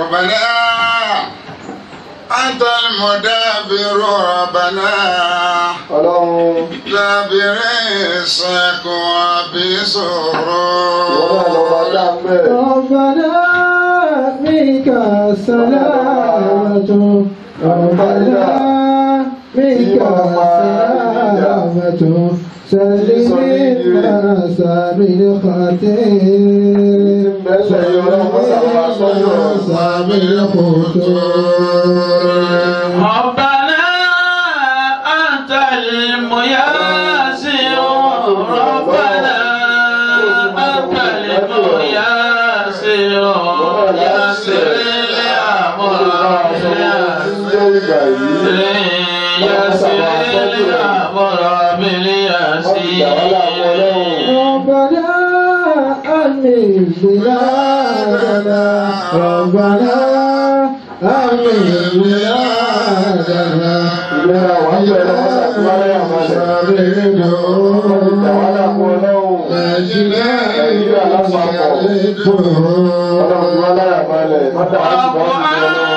ربنا أنت المدبر ربنا ọlọ́run دبر السك وبسرور ìwọ náà lọ́ba dáńbẹ́. ربنا منك السلامة ربنا منك السلامة سلم الناس من خطير سلم الناس من خطور ربنا أنت المياسر ربنا أنت المياسر يسر الأمر يسر الأمر باليسير ربنا أمن بلادنا ربنا أمن بلادنا ìlera wà ń bẹ̀rẹ̀ lọ́wọ́ sàkúrárẹ̀ àmàlẹ̀. ìtàwádà fún ọlọ́run. nàìjíríà lápapọ̀. ọlọ́run tí wọ́n láyà balẹ̀. mọ́tà wá sí bá wọn sí ọlọ́run.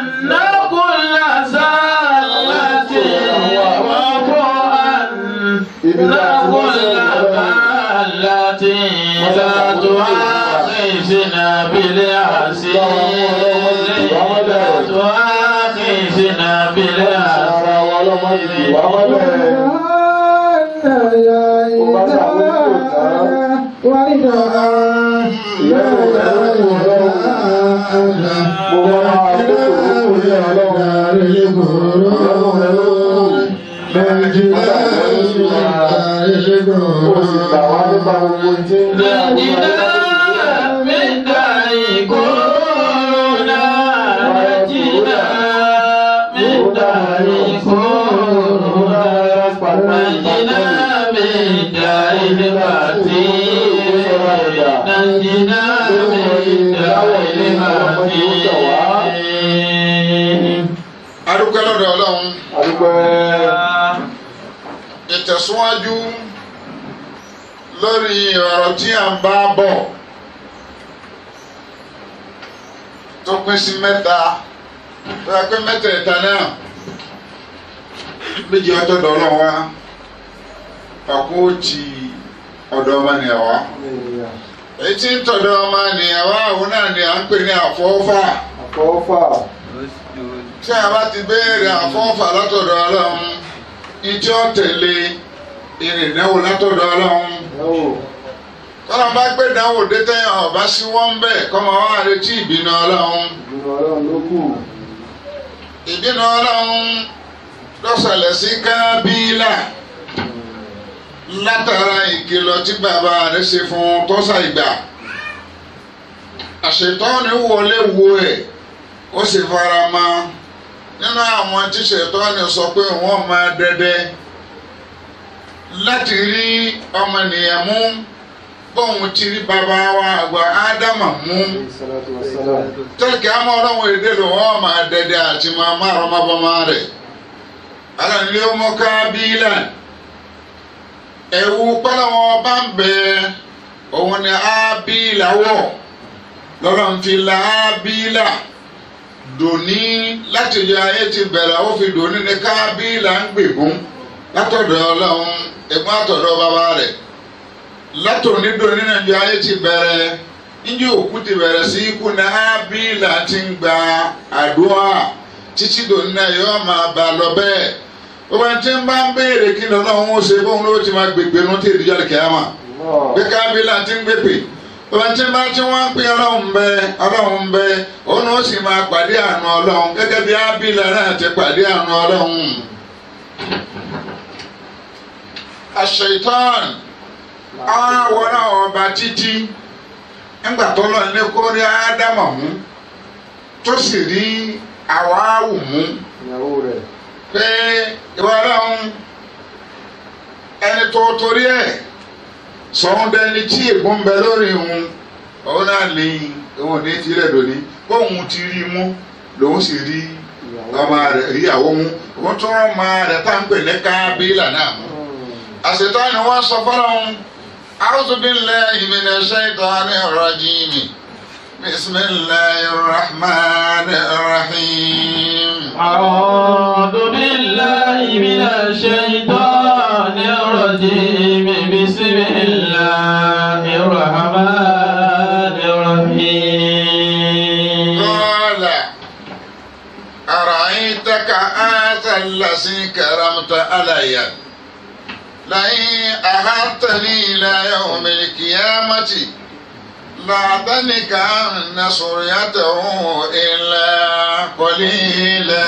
ara wa ọlọ́mọ ìdí wà mọ́lẹ̀. mo wọ́n máa kó tòun ní ọlọ́run. ọlọ́run rẹ ló kù. ó sì gbà wá nípa gbogbo tí ń jẹ́ àwọn adúpẹ́ lọ́dọ̀ ọlọ́run àdúpẹ́ ìtẹ̀síwájú lórí ọ̀rọ̀ tí a ń bá bọ̀ tó pín sí mẹ́ta tó yẹ pé mẹ́tẹ̀ẹ̀ta náà méjì ọ̀tọ̀dọ̀ ọlọ́run wá ọ̀kú ti ọ̀dọ̀ ọmọnìyàn wá èyí tí ń tọ̀dọ̀ ọmọnìyàn wá òun náà ni à ń pè ní àfọ́fà àfọwọ́fà tí a bá ti béèrè àfọ́fà látọ̀dọ̀ ọlọ́run ìtí ó tẹ̀lé ìrìnàwó látọ̀dọ̀ ọlọ́run ẹ̀wò tọ́lá bá gbé ìdánwò dé tẹ́yìn ọ̀bá sí wọ́n ń bẹ̀ kọ́mọ wá retí ìbínú ọlọ́run ìdùnnú ọlọ́run ló kù. ìbínú ọlọ́run lọ́sọ̀lẹ̀ sí kábílà látara ìkìlọ̀ tí bàbá rẹ̀ ṣe fún tọ́sà ìgbà àṣetọ́ni wọlé wo ẹ̀ ó sì fara mọ́ nínú àwọn tí ṣètọ́ni sọ pé wọ́n máa dẹ́dẹ́ láti rí ọmọnìyàn mú bóun ti rí bàbá wa àgbà ádámà mú Salatu wassalam. tẹ́lẹ̀kì àmọ́ ọlọ́run èdè ló wọ́n máa dẹ́dẹ́ àti máa má ọmọbọmọ rẹ̀ alànilé ọmọ kábílà ẹ̀wù pẹ́lẹ́wọ̀n bá ń bẹ òun ni ábílà wọ̀ lọ́rọ̀ ń fi la ábílà dòní láti yọ ayé ti bẹ̀rẹ̀ ó fi dòní ní kábílà ń gbègún látọ̀dọ̀ ọlọ́run ẹ̀gbọ́n àtọ̀dọ̀ bàbá rẹ̀ látòní dòní náà yọ ayé ti bẹ̀rẹ̀ níjẹ́ òkú ti bẹ̀rẹ̀ sí ikú ní ábílà ti ń gba àdúrà títí dòní náà yọ máa bá lọ bẹ́ẹ̀ gbogbo ẹni tí ń bá ń béèrè kí ni ọlọ́run ó ṣe bóun ló ti máa gbègbè nu tí ìdíjọ́ lè kíá mà Allah. pé kábílà ti ń gbèpè gbogbo ẹni tí ń bá tí wọ́n ń pè ọlọ́run bẹ ọlọ́run bẹ òun ó sì máa pàdé àánú ọlọ́run gẹ́gẹ́ bí ábílà náà ti pàdé àánú ọlọ́run. àṣetán àwọn náà ọba títí ńgbà tó lọ ní kó rí ádámà mú tó sì rí àwáwù mú ìyàwó rẹ̀. pé ìwà ọlọ́run ẹni tó torí ẹ̀ sọ̀hún dẹni tí ègún bẹ lórí òun òun náà ní òun ní tirẹ̀ lónìí bóun ti rí mú lòun sì rí ọmọ rẹ̀ ìyàwó mú òun tún rán ọmọ rẹ̀ tá à ń pè ní kábílà náà mú àṣetán ni wọ́n sọ fọ́lọ́hún a'udhu billahi minash shaitani rajim بسم الله الرحمن الرحيم أعوذ بالله من الشيطان الرجيم بسم الله الرحمن الرحيم قال أرأيتك هذا الذي كرمت علي لئن أخرتني إلى يوم القيامة لأعطنك أن سريته إلا قليلا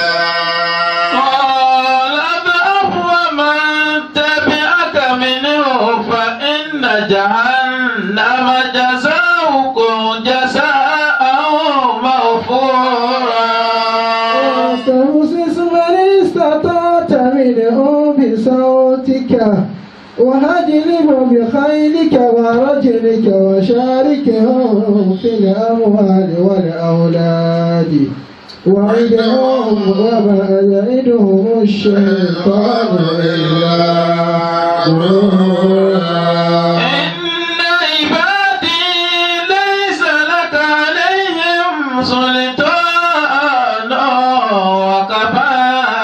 قال اذهب ومن تبعك منه فإن جهنم جزاؤكم جزاء موفورا واستفزز من استطعت منه بصوتك وهجلب بخيلك ورجلك وشاركهم في الأموال والأولاد وعدهم وما يعدهم الشيطان إلا غرورا إن عبادي ليس لك عليهم سلطان وكفى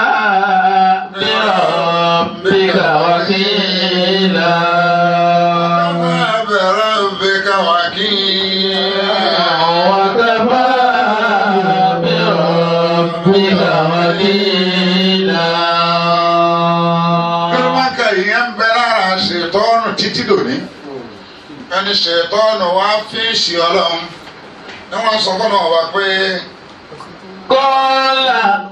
بربك وكيلا بربك وكيلا وكفى بربك وكيلا Kírúmákà ìyẹn ń bẹ lára ṣètọ́nù títí dòní. Ẹni ṣètọ́nù wá fíìsì ọlọ́run. Ní wọ́n sọ fọ́nà ọba pé قال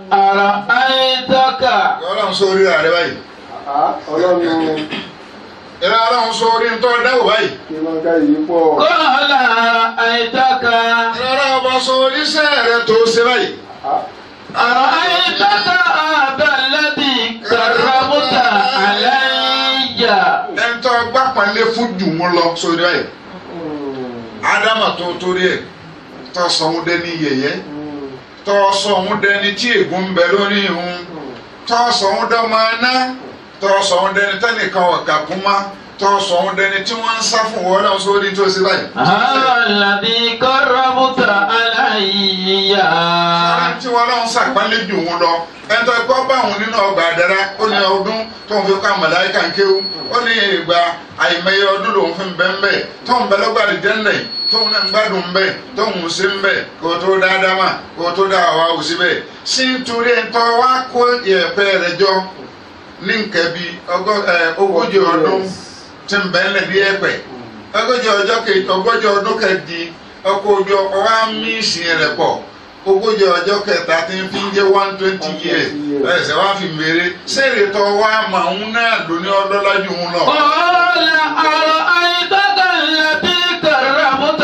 أرأيتك ọlọ́run sórí rẹ̀ báyìí. ọlọ́run Ìrẹ́ ọlọ́run sórí ń tọ́ dáwò báyìí. kí ló ń ká yìí pọ̀. قال أرأيتك Ìrẹ́ ọlọ́run ọba sórí iṣẹ́ rẹ̀ tó ṣe báyìí. أرأيتك هذا الذي كرمت علي Ẹni tó gbà pàlẹ́ fún jù mú lọ sórí báyìí. Ádámà tó torí ẹ̀ tó sọ ohun dẹni yẹ̀yẹ́. Tó sọ ohun dẹni tí ègún ń bẹ lórí ìhun. Tó sọ ohun dọ́mọ aná. Tó sọ ohun dẹni tẹ́nìkan ọ̀kà kún má. Tó sọ ohun dẹni tí wọ́n ń sá fún wọn náà sórí tó ṣe báyìí. هذا الذي كرمت علي Àwọn tí wọn náà ń sàpálẹ̀ jù wọn lọ ẹni tó kọ́ bá òun nínú ọgbà àdára ó ní ọdún tó ń fi kọ́ àmàláyíkà ń kéwú ó ní ìgbà àìmọye ọdún lòun fi ń bẹ́ ń bẹ́ tó ń bẹ lọ́gbà àdìjẹ́nlẹ̀ tó ń náà ń gbádùn ń bẹ́ tó ń sí ń bẹ́ kó tó dáadáa mà kó tó dá àwa ò sí bẹ́ẹ̀ sí nítorí ẹni tó wá kó ìyẹ̀pẹ̀ rẹ̀ jọ ní nǹkan bí ọgọ́- ẹ, ogójì ọdún tí ń bẹ́ ńlẹ̀ ní ẹ̀pẹ̀ ogójì ọjọ́ kejì ogójì ọdún kejì ọkọ̀ ojú ọkọ̀ wa ń mí ìsìn rẹ̀ pọ̀ ogójì ọjọ́ kẹta tí ń fi ń jẹ́ one twenty years ẹsẹ̀ wá fi mèrè sẹ́rẹ̀ tọ́ wa màá ń náà lóní ọlọ́lájú ń lọ. قال أرأيتك الذي كرمت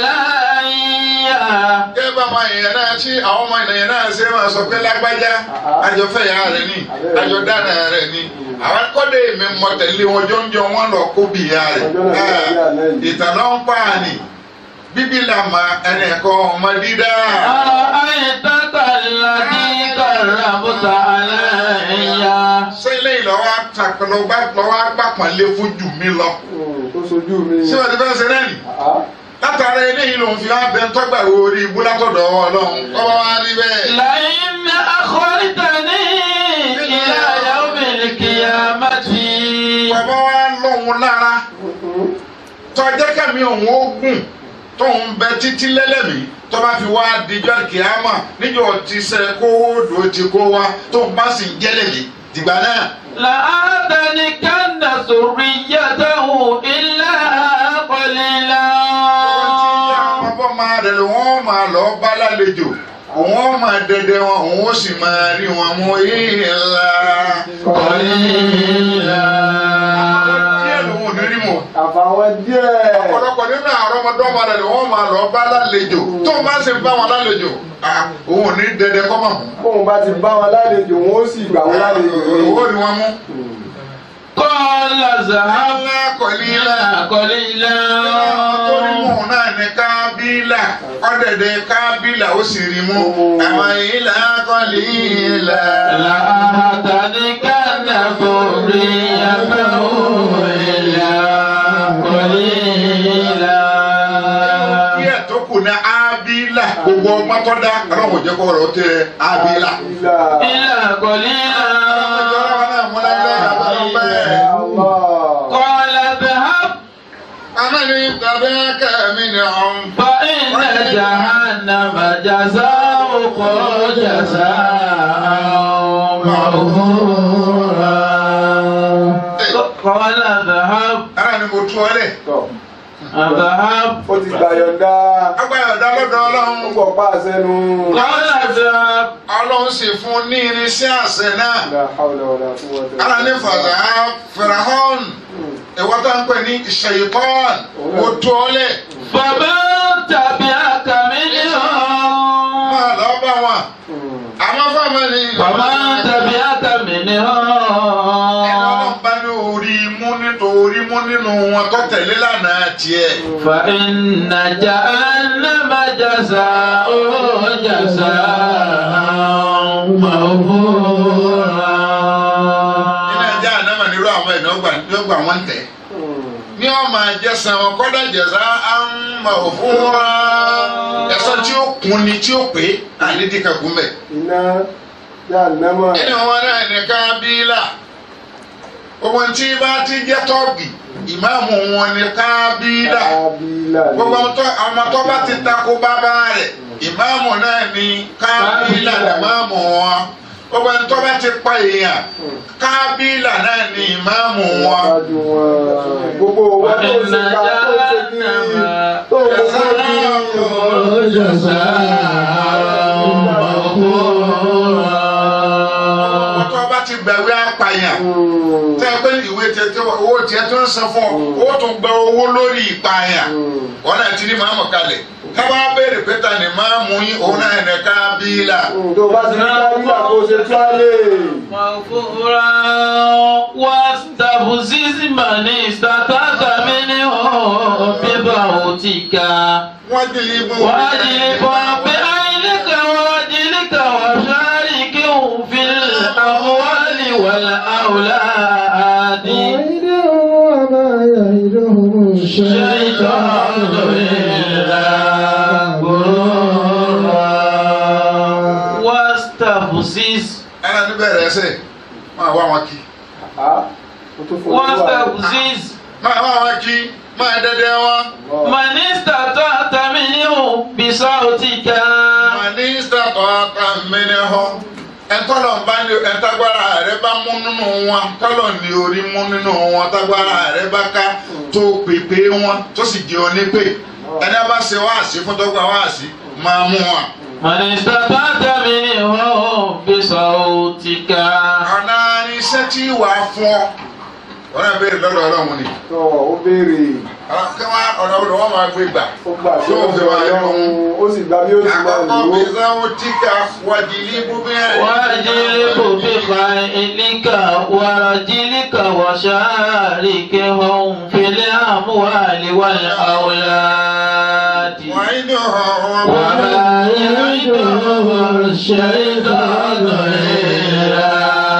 علي kẹ́ bá máa yẹn náà tí àwọn ọmọ ènìyàn náà ṣe máa sọ pé lágbájá àjọfẹ́ ìyá rẹ̀ ni àjọ dáná rẹ̀ ni àwọn kọ́dé mi mọ tẹ̀lé wọn jọ́njọ́ wọn lọ kó bí ìyá rẹ̀ ìtàn náà ń pààyàn bíbí làmà ẹnì kan ọmọ dídá. أرأيتك الذي كرمت علي sẹ́lẹ̀ ìlọ́wọ́ àtàkùnlọ́gbà lọ́wọ́ àgbàpọ̀nlé fún jù mí lọ. tó sojú mi. ṣé wọ́n ti fẹ́ ṣe náà nì? látara eléyìí lòun fi wá bẹ tọ́gbà wo orí ibú látọ̀dọ̀ ọlọ́run kọ́wọ́ wá rí bẹ́ẹ̀. لئن أخرتني إلى يوم القيامة bàbá wa lọ́hùn lára tọ́jẹ́ kẹ́mi òun ó gùn tóun bẹ títí lẹ́lẹ́mí tó bá fi wá dijọ́ kìámà níjọ́ ti sẹ́ kó dò ti kó wa tóun bá sì ń jẹ́lẹ̀lẹ̀ dìgbà náà. لأهتنكن ذريته إلا قليلا ọmọ máa rẹ̀ ló wọ́n máa lọ bá lálejò òun máa dẹdẹ wọn òun ó sì máa rí wọn mú ìlà. قليلا díẹ̀ lòun ò ní rí mọ̀. àfàwọn díẹ̀. ọ̀pọ̀lọpọ̀ nínú àwọn ọmọdọ́mọ rẹ̀ ni wọ́n máa lọ bá lálejò tó máa ń ṣe bá wọn lálejò ah, òun ò ní dẹdẹ kọ́ mọ̀ mọ́. bóun bá ti bá wọn lálejò wọn ó sì gbà wọn lálejò òun ò ní. rí wọn mú. قال ذهب alákọ̀ọ́lá قليلا torí mò ń náà ní kábílà ọ̀dẹ̀dẹ̀ kábílà ó sì rí mú. àwọn ìlà kọ́lí ìlà. لأهتنكن ذريته إلا قليلا díẹ̀ tó kù ní ábí gbogbo ọgbọ́n tó dá ọlọ́run ò jẹ́ kó rọ̀ ó tẹ abila. Ilà. إلا قليلا Allah. قال اذهب Amẹ́ni tàbí kẹ́mi ni ọ̀hún. فإن جهنم جزاؤكم جزاء موفورا قال اذهب Ara ni mo tú ọ lẹ̀. Tọ̀. اذهب Ó ti gbà yọ̀ǹda. Agbára ọ̀dà lọ́dọ̀ Ó ọlọ́run. pọ̀ pa àṣẹ nu. قال اذهب Ọlọ́run sì fún ní irinṣẹ́ àṣẹ náà. La hawla wala quwwata Ara ní fàdà Fìràhọ́n. Ìwọ́n tó ń pè ní Ṣèyítọ́n. Mo tú ọ lẹ̀. فمن تبعك منهم Máa lọ bá wọn. Àwọn fáwọn ni. فمن تبعك Ẹni منهم ọlọ́run bá ní orí mú nítorí mú nínú wọn tó tẹ̀lé lánàá tiẹ̀. فإن جهنم جزاء جزاء موفورا Iná ẹja ànámà nírú àwọn ẹ̀dá ọgbà ní ọgbà wọn tẹ̀. Ní ọmọ àjẹsàn wọn kọ́dà jẹ̀sà á ń mọ̀ òfin wá. Ẹ̀sán tí ó kun ni tí ó pé ànídìí kankan bẹ̀. Iná jahannama. ẹni wọn náà nìkan bíílà gbogbo tí bá ti jẹ́ tọ́ọ̀gì ìmáàmù wọn ni kábílà Kábílà ni. gbogbo tó- ọmọ tó bá ti takò bàbá rẹ̀ ìmáàmù náà ni kábílà ìmáàmù wọn gbogbo ẹni tó bá ti pa èèyàn kábílà náà ni ìmáàmù wọn. Wájú wọn. Gbogbo wọn tó وإن ṣe ká tó ṣe kí tó kó sórí. ọmọ tó bá ti gbàwé apààyàn tẹ́ ẹ pé ìwé tiẹ̀ tí owó tiẹ̀ tó ń san fún ọ ó tún gba owó lórí ìpààyàn. wọn náà ti ní màámu kalẹ̀ káwá béèrè pé ta ni màámu yín òun náà ní kábílà. Tó bá ti ní kábílà kó ṣe tuwálé. مغفورا واستفزز من استطعت منهم بصوتك wọ́n dìlì bú. واجلب بعينك ورجلك وشاركهم في الأموال والأولاد وعدهم وما يعدهم شيطان الشيطان إلا غرورا واستفزز ẹnna ní bẹ̀rẹ̀ ẹsẹ̀ máa wá wọn kí. Á, mo tún fojú wà. واستفزز máa wá wọn kí máa dẹ́dẹ́ wọn. من استطعت منهم بصوتك mínísítà ọ̀tá mẹ́rin họ. ẹ̀tọ́lọ̀ bá ní ẹ̀tágbára rẹ bá mú nínú wọn tọ́lọ̀ ní orí mú nínú wọn tágbára rẹ bá ká tó pèpè wọn tó sì di onípè. ẹni a bá ṣe wáàsí fún tọ́gbà wáàsí máa mú wọn. من استطعت منهم بصوتك ọ̀nà iṣẹ́ tí wàá fún ọ. wọ́n náà béèrè lọ́dọ̀ ọlọ́run ni. Tọ́ ó béèrè. kí wọ́n ọ̀nà ọ̀dọ̀ wọn máa gbé gbà. Ó gbà tí ó fi wà lọ́rùn. Ó sì gbà bí ó ti máa lò àkọ́kọ́ ó. bí sáwọn tíkà wàdìlí búbẹ́rẹ́. واجلب بخيلك ورجلك وشاركهم في الأموال والأولاد وعدهم وما يعدهم الشيطان إلا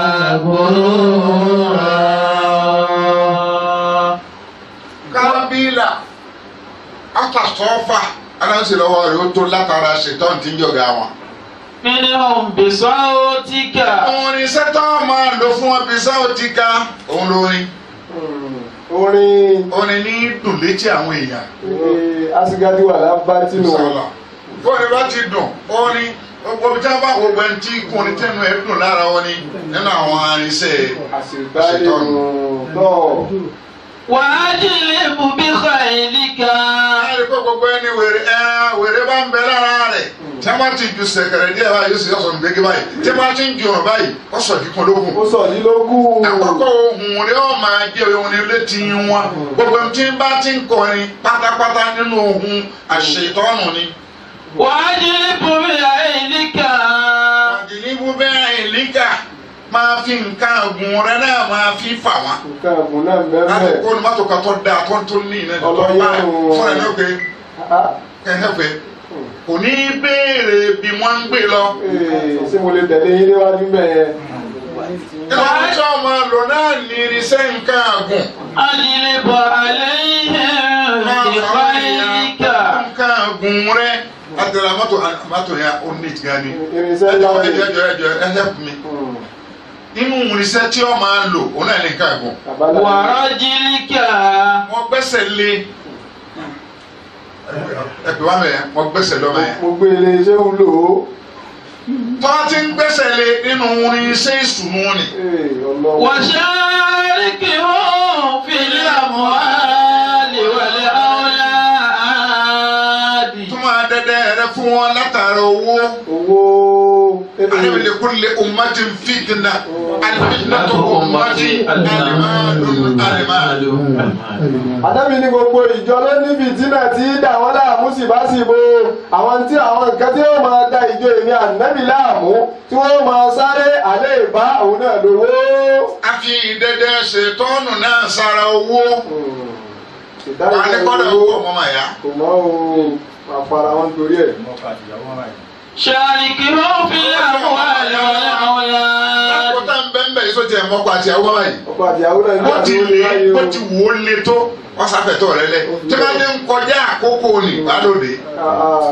غرورا kábílà àtàsọ́fà aláǹsì lọ́wọ́ rẹ̀ ó tó látara ṣètọ́n tí ń jọ̀gá wọn. منهم بصوتك òun ni sẹ́tọ́ máa lò fún wọn bí sáwọ́ ti ga òun lórin Orin orin ní dùn létí àwọn èèyàn. eh, Asigadi wà lábátínú. sọlá fóònù bá ti dùn orin gbogbo bí táwọn bá gbogbo ẹni tí kùnrin tẹnu ẹ dùn lára wọn ni nínú àwọn arinṣẹ́ Àṣìgbálẹ̀ tọ́. وأجلب بخيلك láàrin pé gbogbo ẹni wèrè ẹ wèrè bá ń bẹ lára rẹ̀ tí a bá ti ju sẹ̀kẹ̀rẹ̀ díẹ̀ báyìí yóò sì yọ̀sọ̀ nígbèké báyìí tí a bá ti ń ju ọ̀rọ̀ báyìí ó sọ̀ kíkun lókun. Ó sọ ní lógún. àkọ́kọ́ ohun rẹ̀ ó máa jẹ́ ohun ní létí wọn gbogbo ẹni tí bá ti ń kọrin pátápátá nínú ohun àṣetọ́nù ni. وأجلب بعينك àdìníbù bẹ́ẹ̀ ìlíkà máa fi nǹkan ọ̀gùn rẹ̀ náà máa fi fà wọ́n. Nǹkan ẹ̀bùn náà láti bẹ́ẹ̀ kó ní mọ́tò kan tó dáa tó ń tó ní ìnáyà tó bá Ọlọ́yẹ̀ o. fún ẹ̀ lóge kẹ́hẹ́ fẹ́ kò ní í béèrè bí wọ́n ń gbé lọ. Ṣé mo lè tẹ̀lé yín níwájú bẹ́ẹ̀? ìlànà tí wọ́n máa lò náà ní irinṣẹ́ nǹkan ọ̀gùn. أجلب عليهم بخيلك nǹkan ọ̀gùn gun rẹ láti ra mọ́tò mọ́tò yẹn ó ní ìtìgá ni irinṣẹ́ ẹjọ ńlá ẹjọ ni. ẹjọ ẹjọ ẹ help me nínú irinṣẹ́ tí ó máa lò òun náà ní nǹkan ẹ̀gùn àbálà ورجلك wọ́n gbẹ́sẹ̀ lé ẹ pè wá mẹ́yẹn wọ́n gbẹ́sẹ̀ lọ́mọ yẹn mo gbé ilé iṣẹ́ ń lò ó. tọ́ ti ń gbẹ́sẹ̀ lé nínú irinṣẹ́ ìsùnmù ni Ee, Ọlọ́run. وشاركهم في الأموال والأولاد tó máa dẹ́dẹ́ rẹ fún wọn látara owó owó. alẹ́ lè kó lè ummatin fitna alifitna tó ummati alimalu alimalu. Àdábì ní gbogbo ìjọ ló ní fìtínà tí dà wọ́n láàmú síbáṣìbò àwọn tí àwọn nǹkan tí wọ́n máa da ìjọ èmi ànábì láàmú tí wọ́n máa sáré àlẹ́ ìbá òun náà lówó. a fi ìdẹ́dẹ́ ṣètọ́nù náà sára owó wà ní kọ́dọ̀ owó ọmọ màyà. Kò mọ́ o, máa fara wọn torí ẹ̀. شاركهم في الأموال والأولاد lákòótá ń bẹ́ẹ̀ bẹ́ẹ̀ sọ́jà ẹ̀ mọ́kọ àti àwọn báyìí. Ọkọ àti àwọn náà ní bó ti àdúgbò lè láyé o. bó ti wò ó le tó wọ́n sáfẹ̀tọ̀ rẹ lẹ. tí wọ́n ti ń kọjá àkókò ní ìbálòdè. Ah, ah.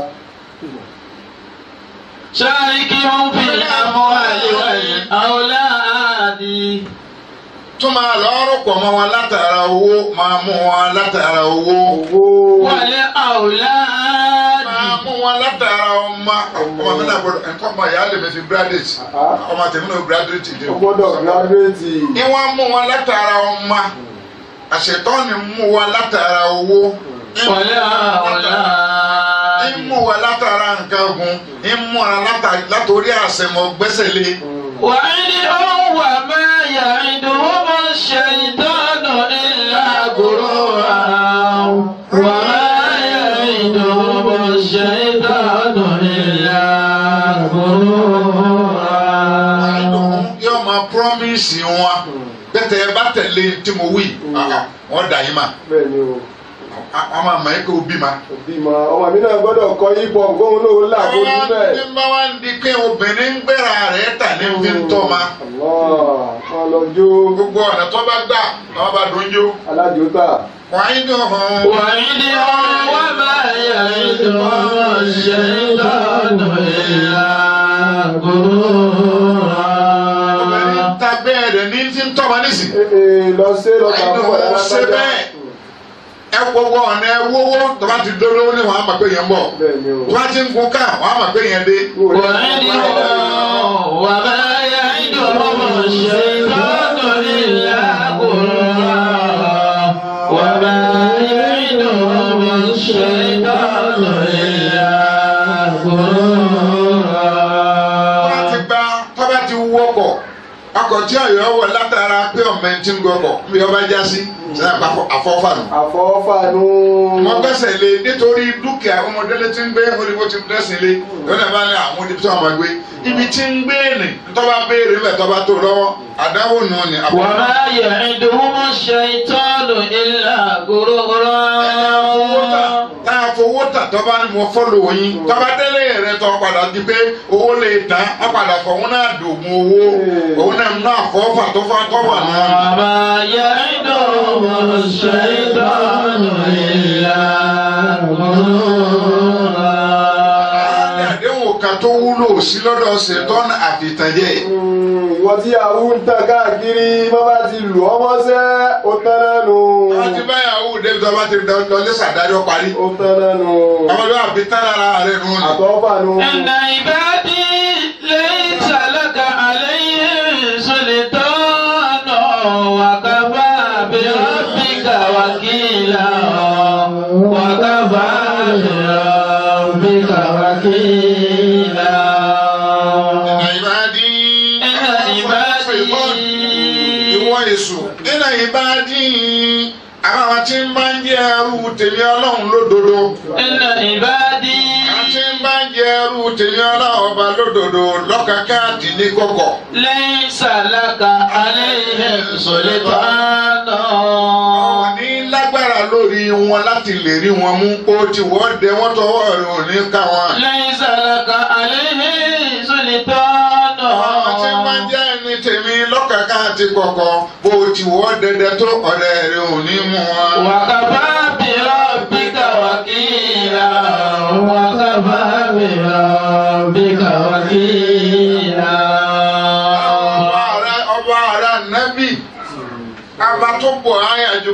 شاركهم في الأموال والأولاد tó máa lọ́rọ̀ pọ̀ mọ́ wọn látara owó máa mú wọn látara owó. Owó. والأولاد máa mú wọn látara ọmọ ọmọ mi náà gbọ́dọ̀ nǹkan ọmọ ìyá lè mi fi graduate Ah. ọmọ tèmi náà graduate dé Ó gbọ́dọ̀ gíráduétì. ni wọ́n mú wọn látara ọmọ àṣetọ́ ni mú wọn látara owó. والأولاد ń mú wọn látara nǹkan gun ń mú wọn látara- látòrí àṣẹmọ gbẹ́sẹ̀ lé. وعدهم وما يعدهم الشيطان إلا غرورا وما يعدهم الشيطان إلا غرورا yóò máa promise wọn bẹ́tẹ̀ ẹ bá tẹ̀lé tí mo wí wọ́n dà yín mà Bẹ́ẹ̀ ni o. wọ́n máa mọ̀ ẹ́ kó o bí ma. Òbí ma ọmọ mi náà gbọ́dọ̀ kọ́ yíbọn gbóhùn náà ó là bójú àwọn bẹ́ẹ̀. tí ń bá wá ń di pé obìnrin ń gbéra rẹ̀ tà ní fi ń tọ́ ma. Allah, wọn lọ jó gbogbo ọ̀nà tó bá gbà wọ́n bá dùn jó. alájòótà. wọ́n á dùn hàn. وعدهم وما يعدهم الشيطان إلا غرورا obìnrin ta bẹ́ẹ̀ rẹ̀ ní fi ń tọ́ ma nísì. Ee lọ sí lọ bá fún ọ̀dà ṣe bẹ́ẹ̀ ẹ gbogbo ọ̀nà ẹ wówó tó bá ti dóló ní wọ́n á mọ̀ pé yẹn ń bọ̀. Bẹ́ẹ̀ ni o. tó bá ti ń gun ká wọ́n á mọ̀ pé yẹn dé. وعدهم وما يعدهم الشيطان إلا غرورا وما يعدهم الشيطان إلا غرورا wọ́n ti gba tó bá ti wọ́kọ̀ ọkọ̀ tí ọ̀yọ́ wọ̀ látara pé ọmọ ẹni tí ń gọkọ̀ bí ọba já sí sẹ́yìn àfọ́fà nù. Àfọ́fànú. mo gbẹ́sẹ̀ lé nítorí dúkìá ọmọdélé tí ń gbé oníbo ti dẹ́sìn lé lọ́nà bá ní àwọn ibi tí wọ́n máa gbé ibi tí ń gbé nì tọ́ba béèrè bẹ́ẹ̀ tọ́ba tó lọ́wọ́ àdáwò nù ni. وما يعدهم الشيطان إلا غرورا tá a fowó tà tọ́ba ni mo fọ́lọ̀ yín tọ́ba délé rẹ tọ́ padà di pé owó lè tán á padà fọwọ́n náà dògùn owó òun náà náà fọ́ fà tó fà tó wà náà. وما يعدهم الشيطان إلا غرورا àdéhùn kan tó wúlò sí lọ́dọ̀ ṣètọ́nù àfìtànjẹ́ Mm, Ìwọ tí àwọn ń tàn káàkiri bá bá ti lù ọmọ sẹ́, ó tán nánu. wọ́n ti báyàwó débi tó bá ti lọ lé sàdájọ́ parí. Ó tán nánu. ọmọdé àfi tán lára rẹ̀ nù ni. Àfọ́fànú. إن عبادي ليس لك عليهم سلطان وكفى بربك وكيلا وكفى بربك وكيلا ìbàdí. إن عبادي ìwọ èṣù nínú ìbàdí. àwọn tí ń bá ń jẹ́ ẹrú tèmi ọlọ́run lódodo. إن عبادي àwọn tí ń bá ń jẹ́ ẹrú tèmi ọlọ́run ọba lódodo lọ́kàkà àti ní kọ̀kọ̀. ليس لك عليهم سلطان àwọn ní lágbára lórí wọn láti lè rí wọn mú ó ti wọ́n dẹ wọ́n tọwọ́ rẹ̀ ò ní ká wọn. ليس لك عليهم سلطان àwọn tí ń bá ń jẹ́ ẹni tèmi lọ́kàkà àti kọ̀kọ̀ bó ti wọ́n dẹdẹ tó ọ̀rẹ́ rẹ̀ ò ní mú wọn. وكفى بربك وكيلا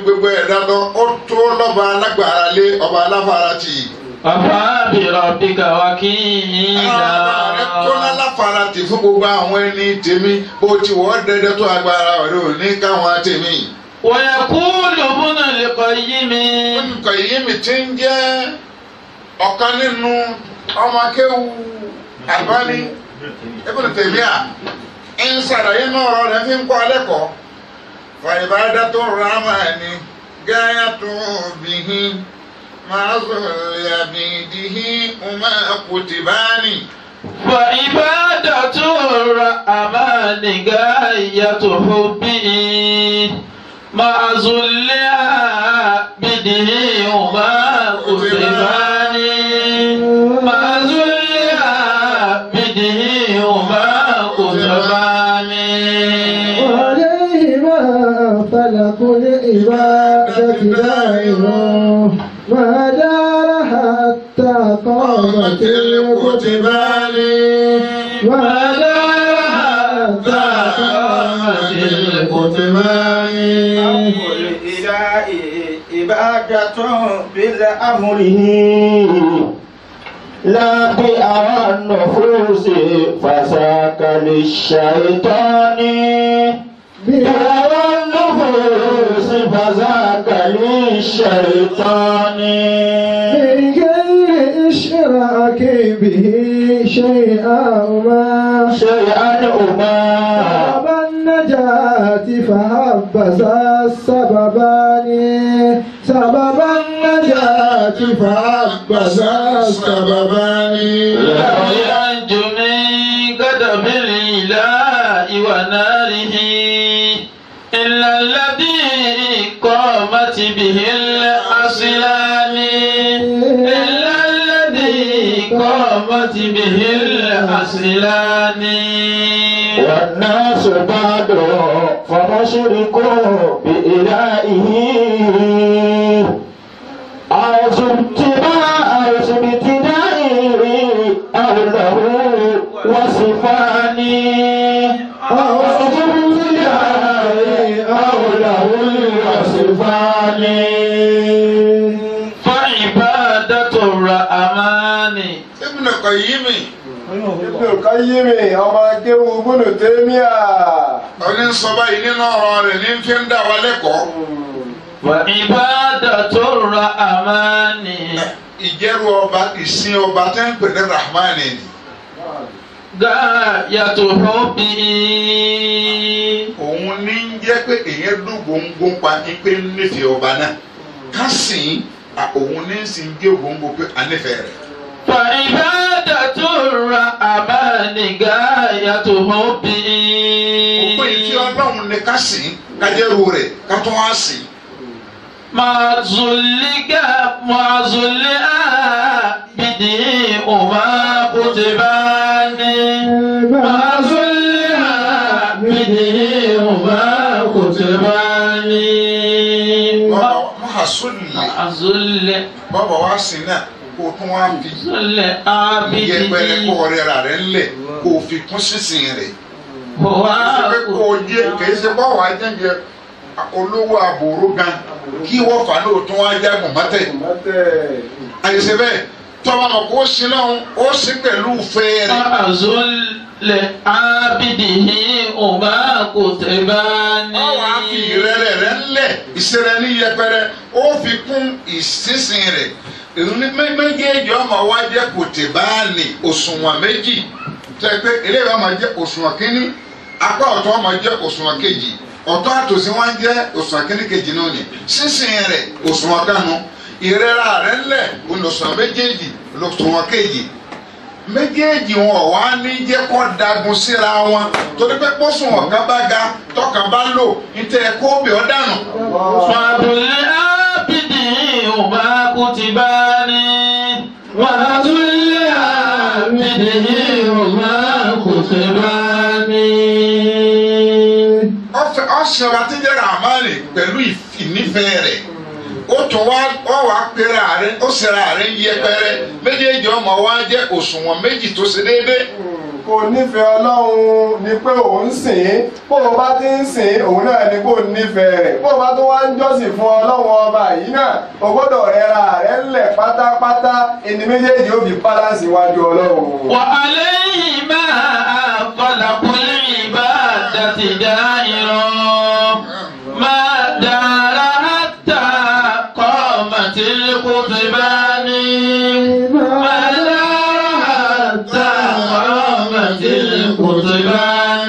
gbogbo ẹ̀dá lọ ó tó lọ́ba alágbára lé ọba aláfara tì í. Wàfà bí rọ̀bìkà wá kí Ọba rẹ tó ìlà. láláfara tì fún gbogbo àwọn ẹni tèmi bó ti wọ́n dẹ́dẹ́ tó agbára rẹ ò ní káwọn tèmi. ويقول ابن القيم nǹkan yìí mi ti ń jẹ́ ọ̀kan nínú ọmọ akéwu Albani Ibn Taymiyyah ń ṣàlàyé náà ọ̀rọ̀ rẹ̀ fi ń kọ́ alẹ́ kọ́ fàyìbáda tó rámà ní gáyà tó bìhí máa zòlì àbìdìhí ọmọ kùtìbánì. فعبادة الرحمن غاية حبه مع ذلها بده وما كتبان مع ذلها بده وما كتبان وعليهما فلك العبادة دائم ما دار حتى قامت الكتبان ما دار حتى قامت الكتبان الإله عبادة بالأمر لا بأوى النفوس فساك للشيطان بأوى النفوس فساك للشيطان من غير إشراك به شيئا ما شيئا أما سبب النجاة فحبس السببان سبب النجاة فحبس السببان لو ينجو من غضب الإله وناره إلا الذي قامت به الأصلان إلا الذي قامت به الأصلان والناس بعد فمشرك بإلهه أعوذ ابتداء أعوذ بابتدائه أو له وصفاني أعوذ بابتدائه أو له وصفاني فعبادة الرحمن Ibn Qayyim Ibn Qayyim ọmọ akéwu Ibn Taymiyyah. ọní sọ báyìí nínú ọ̀rọ̀ rẹ̀ ní fi ń dá wa lẹ́kọ̀ọ́. وعبادة الرحمن ìjẹ́rù ọba ìsìn ọba tẹ́ ń pè ní Rahman ni. غاية حبه òun ní ń jẹ́ pé èyàn dún gbòǹgbò pa ní pé ń nífẹ̀ẹ́ ọba náà ká sìn à òun ní ń sìn gé gbòǹgbò pé à nífẹ̀ẹ́ rẹ̀. فعبادة الرحمن غاية حبه òpin ìfi ọlọ́run ní ká sìn kájẹ́rù rẹ̀ ká tún wá sìn. مع ذلك مع ذلها بدي وما كتبان مع ذلها بدي وما كتبان wọ́n á sólè مع ذل bọ́bọ̀ wá sìn náà kó o tún wá fi ذل yẹpẹrẹ kó عابده ọrẹ rà rẹ̀ ńlẹ̀ kó o fi kún sísìn rẹ̀. هو ṣe pé kó o jẹ kì í ṣe bọ́wọ́ ajẹ́jẹ olówó àbòrò gan kí wọ́n fà ní òtún wá jágùn mọ́tẹ̀. Mọ́tẹ̀. àyèsè bẹ́ẹ̀ tọ́ba mọ̀ kó o sin náà ó sin pẹ̀lú fẹ́ẹ́ rẹ̀. مع ذل عابده وما كتبان ọ wàá fi ìrẹ̀lẹ̀ rẹ̀ ńlẹ̀ ìṣẹ̀rẹ̀ ní yẹpẹrẹ ó fi kún ìsinsin rẹ̀ ìrúni méjèèjì ọmọ wa jẹ́ kòtìbáàní òṣùwọ̀n méjì tẹ́ pé eléyìí ọmọ jẹ́ òṣùwọ̀n kínní apá ọ̀tọ̀ ọmọ jẹ́ òṣùwọ̀n kejì ọ̀tọ̀ àtòsí wọn jẹ́ òṣùwọ̀n kínní kejì náà ni sísìn rẹ̀ òṣùwọ̀n kanu ìrẹ́ra rẹ̀ ńlẹ̀ òṣùwọ̀n méjèèjì òṣùwọ̀n kejì méjèèjì wọn wá ní jẹ́ kó dagun síra wọn torí pé pósùn ọ̀kan bá ga tọkàn bá lò níta ẹ̀kọ́ òbí ọ̀ dànù. فضل عابد وما كتبان وذل عابد وما كتبان ọ̀fẹ́ ọ̀sẹ̀ wa ti jẹ́ ramani pẹ̀lú ìnífẹ̀ẹ́ rẹ̀ ó tún wá ọ wá pera rẹ̀ ó sera rẹ̀ yẹpẹrẹ méjèèjì ọmọ wa jẹ́ òṣùwọ̀n méjì tó ṣe déédéé kò nífẹ̀ẹ́ ọlọ́run ni pé òun sìn ín bó o bá ti ń sìn ín òun náà ni kò nífẹ̀ẹ́ rẹ̀ bó o bá tún wá ń jọ́sìn fún ọlọ́run ọba yìí náà o gbọ́dọ̀ rẹra rẹ̀ ńlẹ̀ pátápátá ẹni méjèèjì ó fi bálánsì wájú ọlọ́run. وعليهما خلق العبادة دائرا ما دار حتى قامت القطبان ما دار حتى قامت القطبان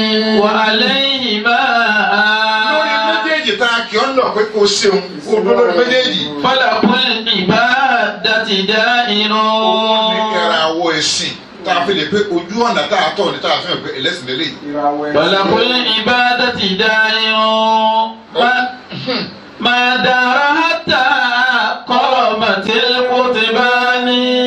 وعليهما lórí méjèèjì tá a kì ọ́ ń lọ pé kò ṣeun kò dún lórí méjèèjì. خلق العبادة دائر ní kẹra wo ẹ̀sìn tá a fi lè pé ojú ọ̀nà tá a tọ̀ ní tá a fi hàn pé ẹlẹ́sìn lélẹ̀. ìràwọ̀ ẹ̀ فلق العبادة دائر ما, ما دار حتى قامت القطبان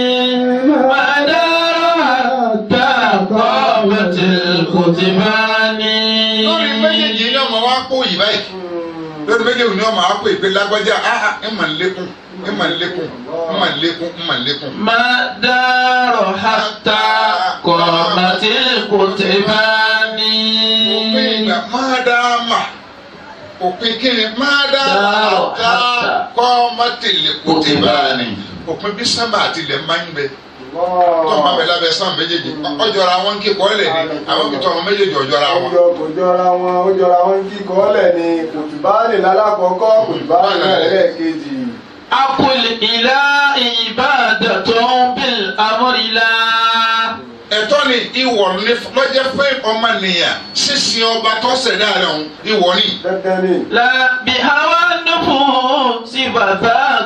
ما دار حتى قامت القطبان lórí méjèèjì ni ọmọ wa kó yìí báyìí lórí méjèèjì ni ọmọ wa kó ìpè lágbájá áhà ẹ mà ń lékún ẹ mà ń lékún ẹ mà ń lékún ẹ mà ń lékún. ما دار حتى قامت القطبان òpin ìgbà máa dá a mà òpin kíni máa dá a Dáàrọ̀ ká hátà. kọ́ ọmọ tèlè kò tè bá a ní. òpin bí sábà àti ilẹ̀ máa ń bẹ tó máa bẹ lábẹ́ sáà méjèèjì ọjọ́ra wọn kí kọ́ lẹ̀ ní àwọn kìtọ́ wọn méjèèjì ọjọ́ra wọn. Ọjọ́ kò jọra wọn, ó jọra wọn kíkọ́ lẹ̀ ni kùtùbáàlì lálákọ̀ọ́kọ́, kùtùbáàlì náà lẹ́ẹ̀kejì. أقل إلى عبادة بالأمر لا ẹ̀tọ́ ni ìwọ ní lọ́jọ́ pé ọmọnìyàn sísìn ọba tó ṣẹ̀dá rẹ̀ ọ̀hún ìwọ ni. Dandan ni. لا بهوى النفوس فذاك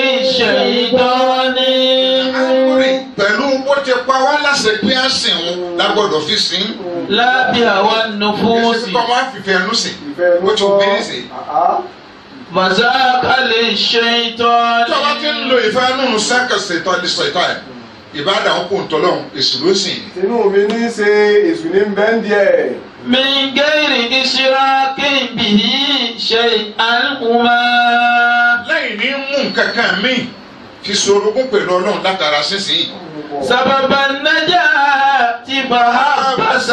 للشيطان Àkùrẹ́ pẹ̀lú bó ti pa wá láṣẹ pé á sìn òun lágbọ́dọ̀ fi sìn. لا bíhàwá nufúsì Èsì kọ́ máa fìfẹ́ ẹnu sìn. ìfẹ́ ló Ó ti gbé ní sìn. Àá. màzáàkà lè ṣe ìtọ́ Tí ọba ti ń lo ìfẹ́ nínú sẹ́kẹ̀sì ìtọ́ ní sọ ìtọ́ ẹ̀. Ìbáàdà ń kó ntọ́lọ́hún èsì ló sìn. Tinú mi ní í ṣe èṣù ní bẹ́ńdì ẹ̀. من غير إشراك به شيئا هما Lẹ́yìn ní mú nǹkan kan míì fi sorogún pẹ̀lú ọlọ́run látara sísìn. سبب النجاة فحبس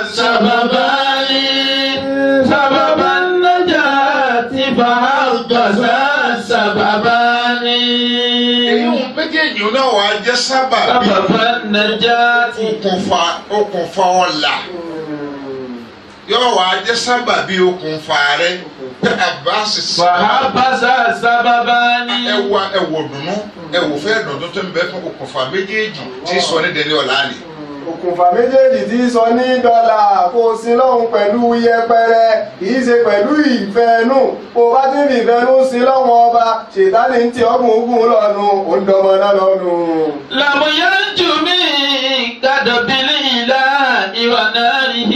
سببان سبب النجاة فحبس سببان Èyí ń méjèèjì náà wàá jẹ́ sábà bí سبب النجاة okùnfà okùnfà ọ̀la. Yóò wàá jẹ́ sábà bí okùnfà rẹ̀ pé àbáṣe فحبس سببان ẹwà ẹwọ dùnú ẹwọ fẹ́ dùnú tó ń bẹ fún okùnfà méjèèjì tí sọ ní dẹni ọ̀la ni. Òkùnfà méjèèjì tí sọ ní dọ́là kó o sin lọ́hùn pẹ̀lú yẹpẹrẹ kìí ṣe pẹ̀lú ìfẹ́nú kó o bá ti ń fi ìfẹ́nú sin lọ́hùn ọba ṣètánì ń tì ọ̀gùn ogun lọ́nu òǹdọ̀mọ náà lọ́nu. لم ينج من كدب الإله وناره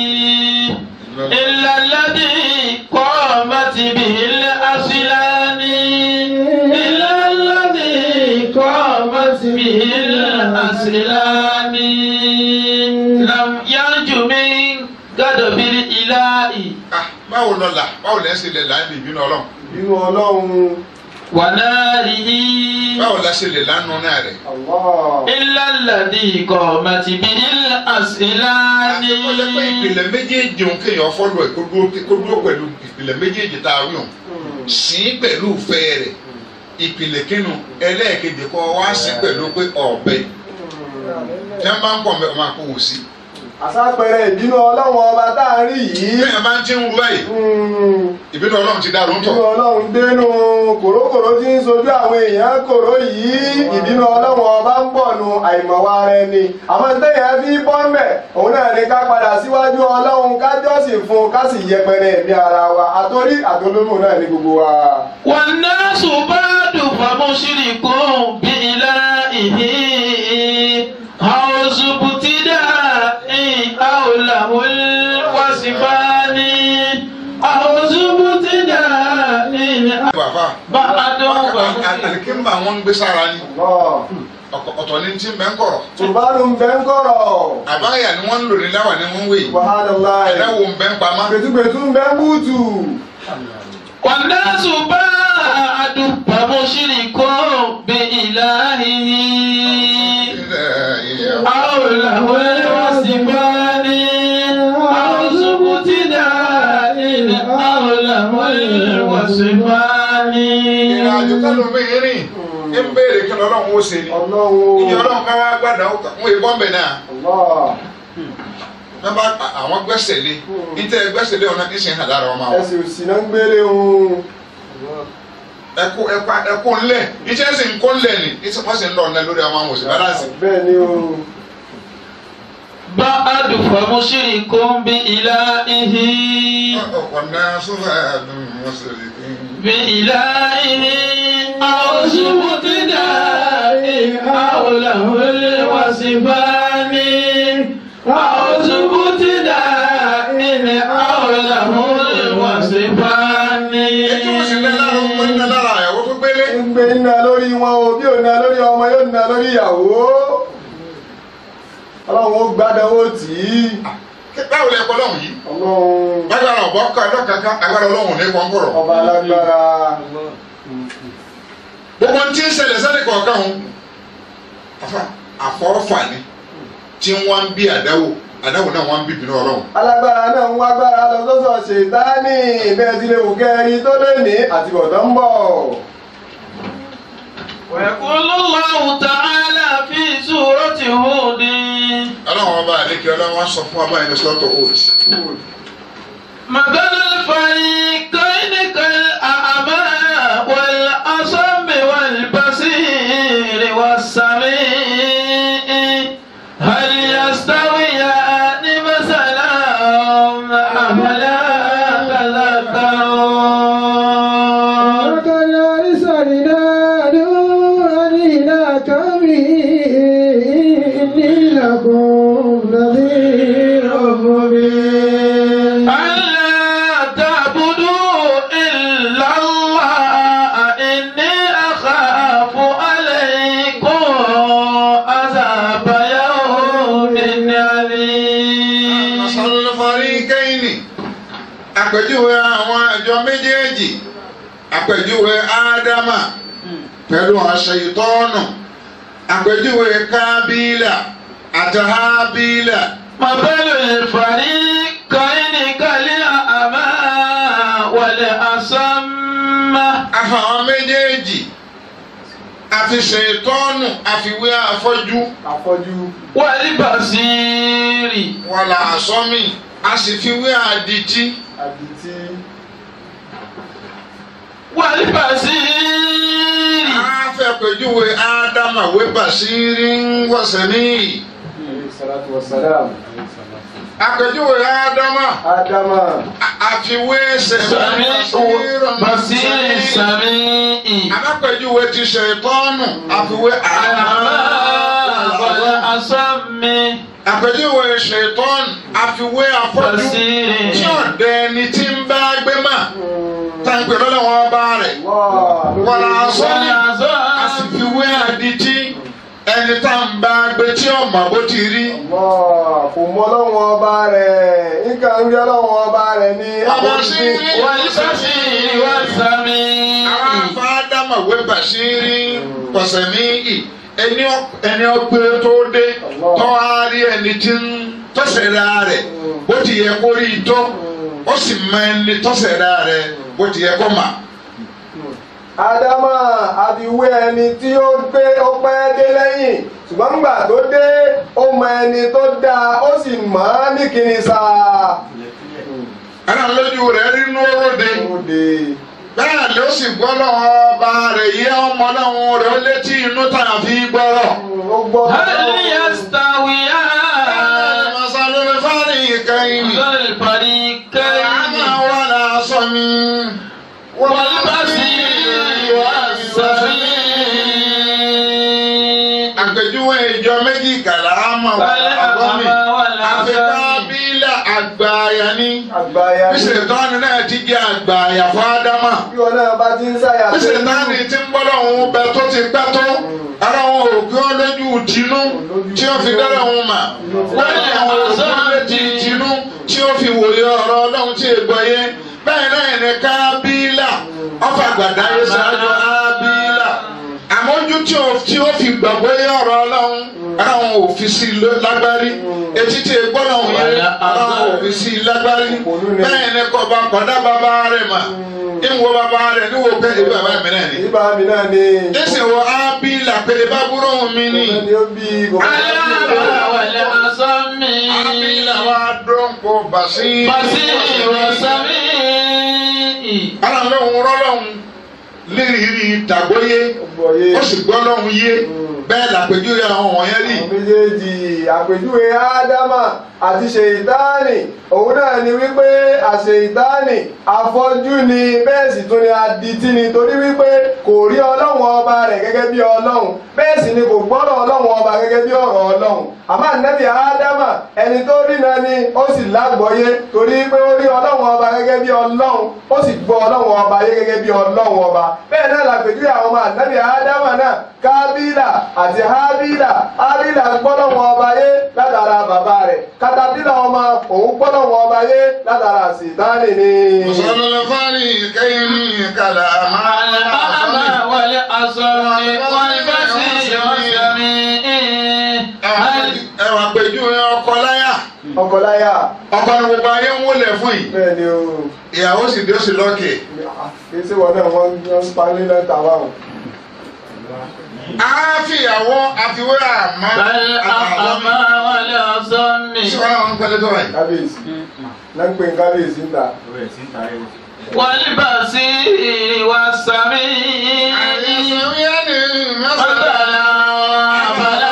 إلا الذي قامت به الأصلان إلا الذي قامت به الأصلان لم ينج من كدب الإله Ah, báwo lọ là báwo lẹ́ ṣe lè là ń bí ìbínú ọlọ́run Bínú ọlọ́run وناره báwo la ṣe lè lánàá náà rẹ̀. Allah. إلا الذي قامت به الأصلان àti kó jẹ́ pé ìpìlẹ̀ méjèèjì òun kéèyàn fọ́lọ̀ ẹ̀ kó dúró kó dúró pẹ̀lú ìpìlẹ̀ méjèèjì tá a wí hàn sìn pẹ̀lú ìfẹ́ rẹ̀ ìpìlẹ̀ kínú ẹlẹ́ẹ̀kejì kọ́ wá sí pẹ̀lú pé ọ̀bẹ tí wọ́n bá ń pọ̀ mẹ́ ọmọ àpò wò sí. àsápẹrẹ ìbínú ọlọ́run ọba tá a rí yìí bẹ́ẹ̀ máa ń ti ń ru báyìí mm, ìbínú ọlọ́run ti dárò ń ìbínú tọ̀. ọlọ́run dénú kòrókòró tí ń sojú àwọn èèyàn kòró yìí ìbínú ọlọ́run ọba ń bọ̀ nu àìmọ̀wá rẹ ni àmọ́ téèyàn fi bọ́ mẹ́ òun náà ní ká padà síwájú ọlọ́run ká jọ́sìn fún un ká sì yẹpẹrẹ ẹ̀mí ara wa àtórí àtolómù náà ní gbogbo wa. والناس بعد فمشرك بإلهه أو ابتداء أو له الوصفان أو ابتداء bàbá بعد àlìkínbà wọn ń gbé sára ni Allah. ọ̀kọ̀- ọ̀tọ̀ ni ti ń bẹ́ ń kọ̀rọ̀ tùbánù ń bẹ́ ń kọ̀rọ̀ àbáyà ni wọ́n ń lò ní láwà ni wọ́n ń wé yìí wàhálà ẹ̀dáwò ń bẹ́ ń pamọ́. gbẹ̀tùgbẹ̀tù ń bẹ́ ń búùtù. والناس بعد فمشرك بإلهه أو له الوصفان lọ́lọ́run ó ṣe ni Ọlọ́run. ìyẹn ọlọ́run ká wá gbàdá ó kà wọ́n èèbọ̀ mbẹ̀ náà Allah. wọ́n bá àwọn gbẹ́sẹ̀ lé níta gbẹ́sẹ̀ lé ọ̀nà kí sìn hàn lára wọn máa wọ̀ Ẹsẹ̀ òsì náà ń gbélé òun. ẹkú ẹkú ẹkú ńlẹ̀ iṣẹ́ sì ń kó ńlẹ̀ ni iṣẹ́ wọ́n sì ń lọ ọ̀nà lórí àwọn àwọn òsì balance. Bẹ́ẹ̀ ni o. بعد فمشرك بإلهه ọ̀nà sọ́fà mùsùlùmí. بإلهه أو ابتداء أو له الوصفان أو ابتداء أو له الوصفان ètò òsìlẹ̀ lára ọmọ iná lára àyàwó tó gbélé. ń gbé iná lórí wọn o bí ò ná lórí ọmọ yóò ná lórí ìyàwó ọlọ́run ó gbádánwó tì í báwo lẹ kọ́ lọ́hùn yìí. ọlọ́run lágbára ọ̀bọ ká lọ́kàkà agbára ọlọ́hùn ní kọ́ńkọ̀rọ̀. ọba alágbára gbogbo tí ń ṣẹlẹ̀ sẹ́ni kọ̀ọ̀kan o afa àfọ́fà ni tí wọ́n ń bí àdáwò àdáwò náà wọ́n ń bí bínú ọlọ́run. alágbára náà ń wá agbára lọ sọ́sọ̀ ṣètánì bẹ́ẹ̀ ti lè wù kẹ́rin tó lé ní àtibọ̀tán ń bọ̀ ويقول الله تعالى في سورة هود ọlọ́run ọba àdékè ọlọ́run wọn sọ fún abáyé ní sọ́tò oath. مثل الفريقين كالأعمى والأصم والبصير والسميع هل يستويان مثلا أفلا تذكرون وقد أرسلنا نوحا إلى قومه إني لكم نذير مبين ألا تعبدوا إلا الله إني أخاف عليكم عذاب يوم عليم masalufari kẹ́hìnì àpèjúwe àwọn àjọ méjèèjì àpèjúwe ádámà pẹ̀lú àṣeyìtọ́nù àpèjúwe kábílà àtàhábílà مثل الفريقين كالأعمى والأصم àfàwọn méjèèjì àfi ṣètọ́nù àfiwé àfọ́jú afọ́jú والبصير wàlà àsọ́mì a sì fiwé àdìtí àdìtí والبصير àfẹ́ pèjúwe ádámà wé bàṣírí ń wọ̀sẹ̀ níyì salatu wa salam àpèjúwe ádámà. ádámà àfiwé سميع بصير سميع alápẹ̀júwe ti ṣe tọ́nù àfiwé أعمى والأصم àpèjúwe ṣe tọ́nù àfiwé afọ́jú بصير tí ọ̀dẹ ni tí ń bá gbé mà táǹpẹ̀ lọ́lọ́wọ́ bá rẹ̀ wọ́n á sọ ní àsìfiwé àdìtí ẹni tá ń bá gbé tí ọmọ bó ti rí kò mọ ọlọ́run ọba rẹ̀ nǹkan ń rí ọlọ́run ọba rẹ̀ ní ọmọ sí والبصير والسميع àwọn afáàdámà wé bàṣírí pọ̀sẹ̀mí ẹni ọ- ẹni ọgbẹ́ tó dé tọ́ á rí ẹni tí ń tọ́sẹ̀dá rẹ̀ bó ti yẹ kó rí i tó ó sì mọ ẹni tọ́sẹ̀dá rẹ̀ bó ti yẹ kó mà. ádámà àfiwé ẹni tí ó gbé ó pẹ́ dé lẹ́yìn ṣùgbọ́n nígbà tó dé ó mọ ẹni tó dáa ó sì mọ̀ ọ́ ní kíni sáà. ẹnà lójú rẹ̀ rí inú oróde ó de bẹ́ẹ̀ ló sì gbọ́ lọ́wọ́ ọba rẹ̀ yẹ ọmọ lọ́wọ́ rẹ̀ ó létí inú tàbí gbọ́rọ̀. ó gbọ́ هل يستويان masalẹ̀ fárí ìkẹyìn الفريقين àmà wà lásán mi. والبصير والسميع àpèjúwe ìjọ méjì kàlà àmà wà àgọ́mì àfikà bílà àgbàyà ní. àgbáyà bí sèǹtọ́nì náà ti jẹ́ àgbàyà fún ádámà. bí wọn náà bá ti ń sáyà bí sèǹtọ́nì ti ń bọ́lọ̀ òun bẹ tó ti pẹ́ tó. ara wọn ò gbé lójú tinú tí ó fi dára wọn mà. wọ́n ní àwọn òkú létí tinú tí ó fi wòye ọ̀rọ̀ ọlọ́run tí ì gbọ́ yé. bẹ́ẹ̀ náà ní kábílà ọ̀fà gbàdá yé sáájú ábílà. àmójú tí ó tí ó fi gbàgbọ́ yé ọ̀rọ̀ ọlọ́run ara wọn ò fi sí i lágbárí etí tí gbọ́ lọ́hùn yé ara wọn ò fi sí i lágbárí bẹ́ẹ̀ ni kò bá kọ̀dá bàbá rẹ̀ mà ìwọ bàbá rẹ̀ níwò pé ìwé bàbá mi náà ni. Ibà mi náà ni. ẹsẹ̀ wọ ábí làpẹ̀ ìbá búrò mi ni. Ọ̀gbẹ́ni ó bí kò bá Alábà wàlẹ̀ asọ́mi. ábí làwọn adọ́nkọ bàṣí. Bàṣí ìwọ̀sàmí. ara lọ́hùn rọ́lọ́hùn lérìírí tàgbóyé gbọ̀yé. ó sì gbọ́ lọ́hùn yé bẹ́ẹ̀ làpèjúwe àwọn wọ̀nyẹn rí. Àwọn méjèèjì àpèjúwe Ádámà àti Ṣèyítánì òun náà ni wípé àṣeyítánì afọ́jú ni bẹ́ẹ̀ sì tún ni adití ni torí wípé kò rí ọlọ́run ọba rẹ̀ gẹ́gẹ́ bí ọlọ́run bẹ́ẹ̀ sì ni kò gbọ́dọ̀ ọlọ́run ọba gẹ́gẹ́ bí ọ̀rọ̀ ọlọ́run àmọ́ ànábì Ádámà ẹni tó rí náà ni ó sì lágbọ́yé torí pé ó rí ọlọ́run ọba gẹ́gẹ́ bí ọlọ́run ó sì gbọ́ ọlọ́run ọba yé gẹ́gẹ́ bí ọlọ́run ọba bẹ́ẹ̀ náà làpèjúwe àwọn ọmọ ànábì Ádámà náà kábílà àti hábílà hábílà gbọ́dọ̀ ọba yé látara bàbá rẹ̀ katapila ọmọ òun gbọ́dọ̀ wọn ọba yé látara sìtáàlì ni. mùsùlùmí fárí kẹ́yìn ní kàlà Alábà wàlẹ̀ asọ́mi. Wàlbàṣí ìwọ̀sàmí. ẹ wà pèjúwe ọkọ láyà ọkọ láyà ọkọ ni gbogbo ayé ń wọlé fún yìí bẹ́ẹ̀ ni o ìyàwó sì dé ó sì lọ́kè. kì í sí wọn náà wọ́n ń parí lẹ́tà wa o. àáfìyàwó àfiwé àmọ́ Alábà wàlẹ̀ asọ́mi. sí wọn àwọn pẹ̀lẹ́ tó wáyé. kábíyèsí náà ń pè ní kábíyèsí ń ta. Wàlbàṣí ìwọ̀sàmí. àyẹ̀sọ̀wíyá ni mẹ́sàn-án. Àbàlá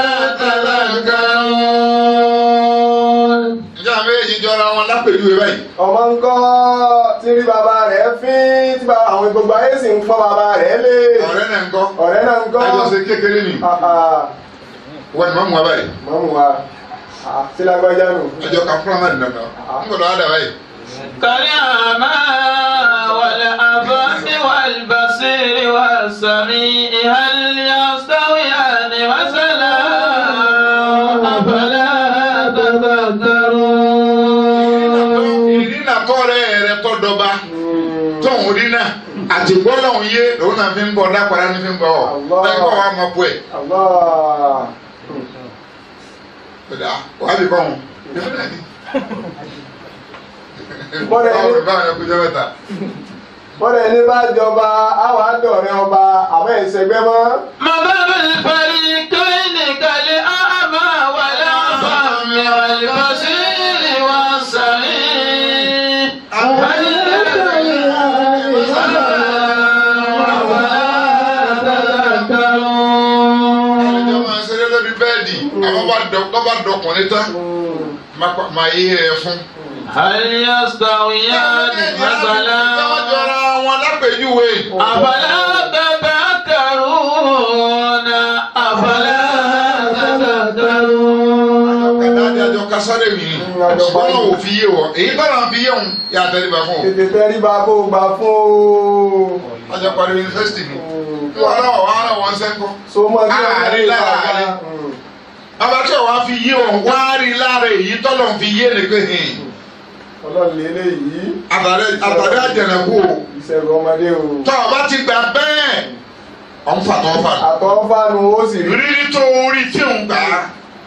tàbàkàrún. ìjà méjì jọra wọn lápèjúwe báyìí. ọmọ ń kọ́ tí rí bàbá rẹ̀ fín tí bá- àwọn gbogbo ayé sì ń pọ́ bàbá rẹ̀ lé. ọ̀rẹ́ náà ń kọ́ ọ̀rẹ́ náà ń kọ́. àjọṣe kékeré ni Ah, ah, wọ́n ni mọ́mú wa báyìí. mọ́mú wa Ah, sí lágbájá nù. ọjọ́ kan fúnra máa dùn náà ń gbọ́dọ̀ wá dà báyìí. كالأعمى والأبص والبصير والسميع هل يستويان مثلا أفلا تذكرون ìrìnà tọ́rẹ́ rẹ tọ́ dọba tóun rìnà àti gbọ́dọ̀ yé lòun náà fi ń bọ̀ dákọ̀rá ní fi ń bọ̀ ọ́ bẹ́ẹ̀ kọ́ wa mọ̀ pọ̀ ẹ̀. Allah. Ọ̀dà wàá bí kọ́ wọn. Bọ́dẹ̀ báwo ní- ni báwo ni kújọ́ mẹ́ta. bọ́dẹ̀ ní bá jọba àwọn àdọ̀rẹ́ ọba àmọ́ ìṣẹ́gbẹ́ mọ́. مثل الفريقين كالأعمى والأصم والبصير والسميع هل يستويان مثلا أفلا تذكرون ẹjọ́ máa ṣeré lórí bẹ́ẹ̀dì àwọn bá dọ̀ tó bá dọkùnrin tán máa yé ẹ fún. هل يستويان مثلا Wọ́n jọra wọn lápèjúwe. أفلا تذكرون أفلا تذكرون Kàdáàdì àjọ kásáré mi ni. Ṣùgbọ́n náà ò fi yé wọ. Èyí bá náà fi yé wọn yà tẹ́lẹ̀ fún o. tètè tẹríba kó o gbà fún o. Wọ́n jọ parí yunifásitì ni. Kí wọ́n náà wọ́n á wọ́n sẹ́ńkọ́. so mọ sí Àárín lára rẹ̀. Bàbá tí wọ́n á fi yé wọn wá rí lára èyí tọ́lọ̀ ń fi yé ni pé hìn. ọlọ́run lélẹ̀ yìí Àtàdé àtàdé àjẹnẹ̀kú o. ìṣẹ̀rù ọmọdé o. Tọ́ ọ bá ti gbà bẹ́ẹ̀. Ọ̀ ń fà tọ́ fà. àtọ́fánu ó sì rí. Rírí tó orí tí òun gbà á.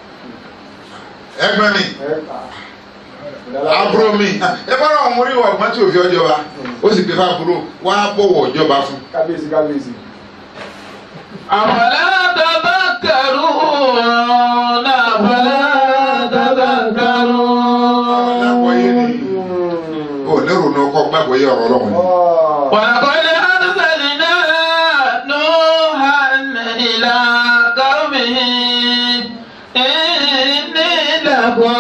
Ẹgbẹ́ mi. ẹ kà. àbúrò mi ẹ bá àwọn orí wa ọgbọ́n tí ò fi ọjọ́ wa ó sì gbé fábúrò wá bọ̀wọ̀ ìjọba fún. kábíyèsí kábíyèsí. أفلا تذكرون أفلا lágbóyè ni تذكرون ò lérò ní ọkọ gbàgbóyè ọ̀rọ̀ ọlọ́run ni. ولقد أرسلنا نوحا إلى قومه إني لكم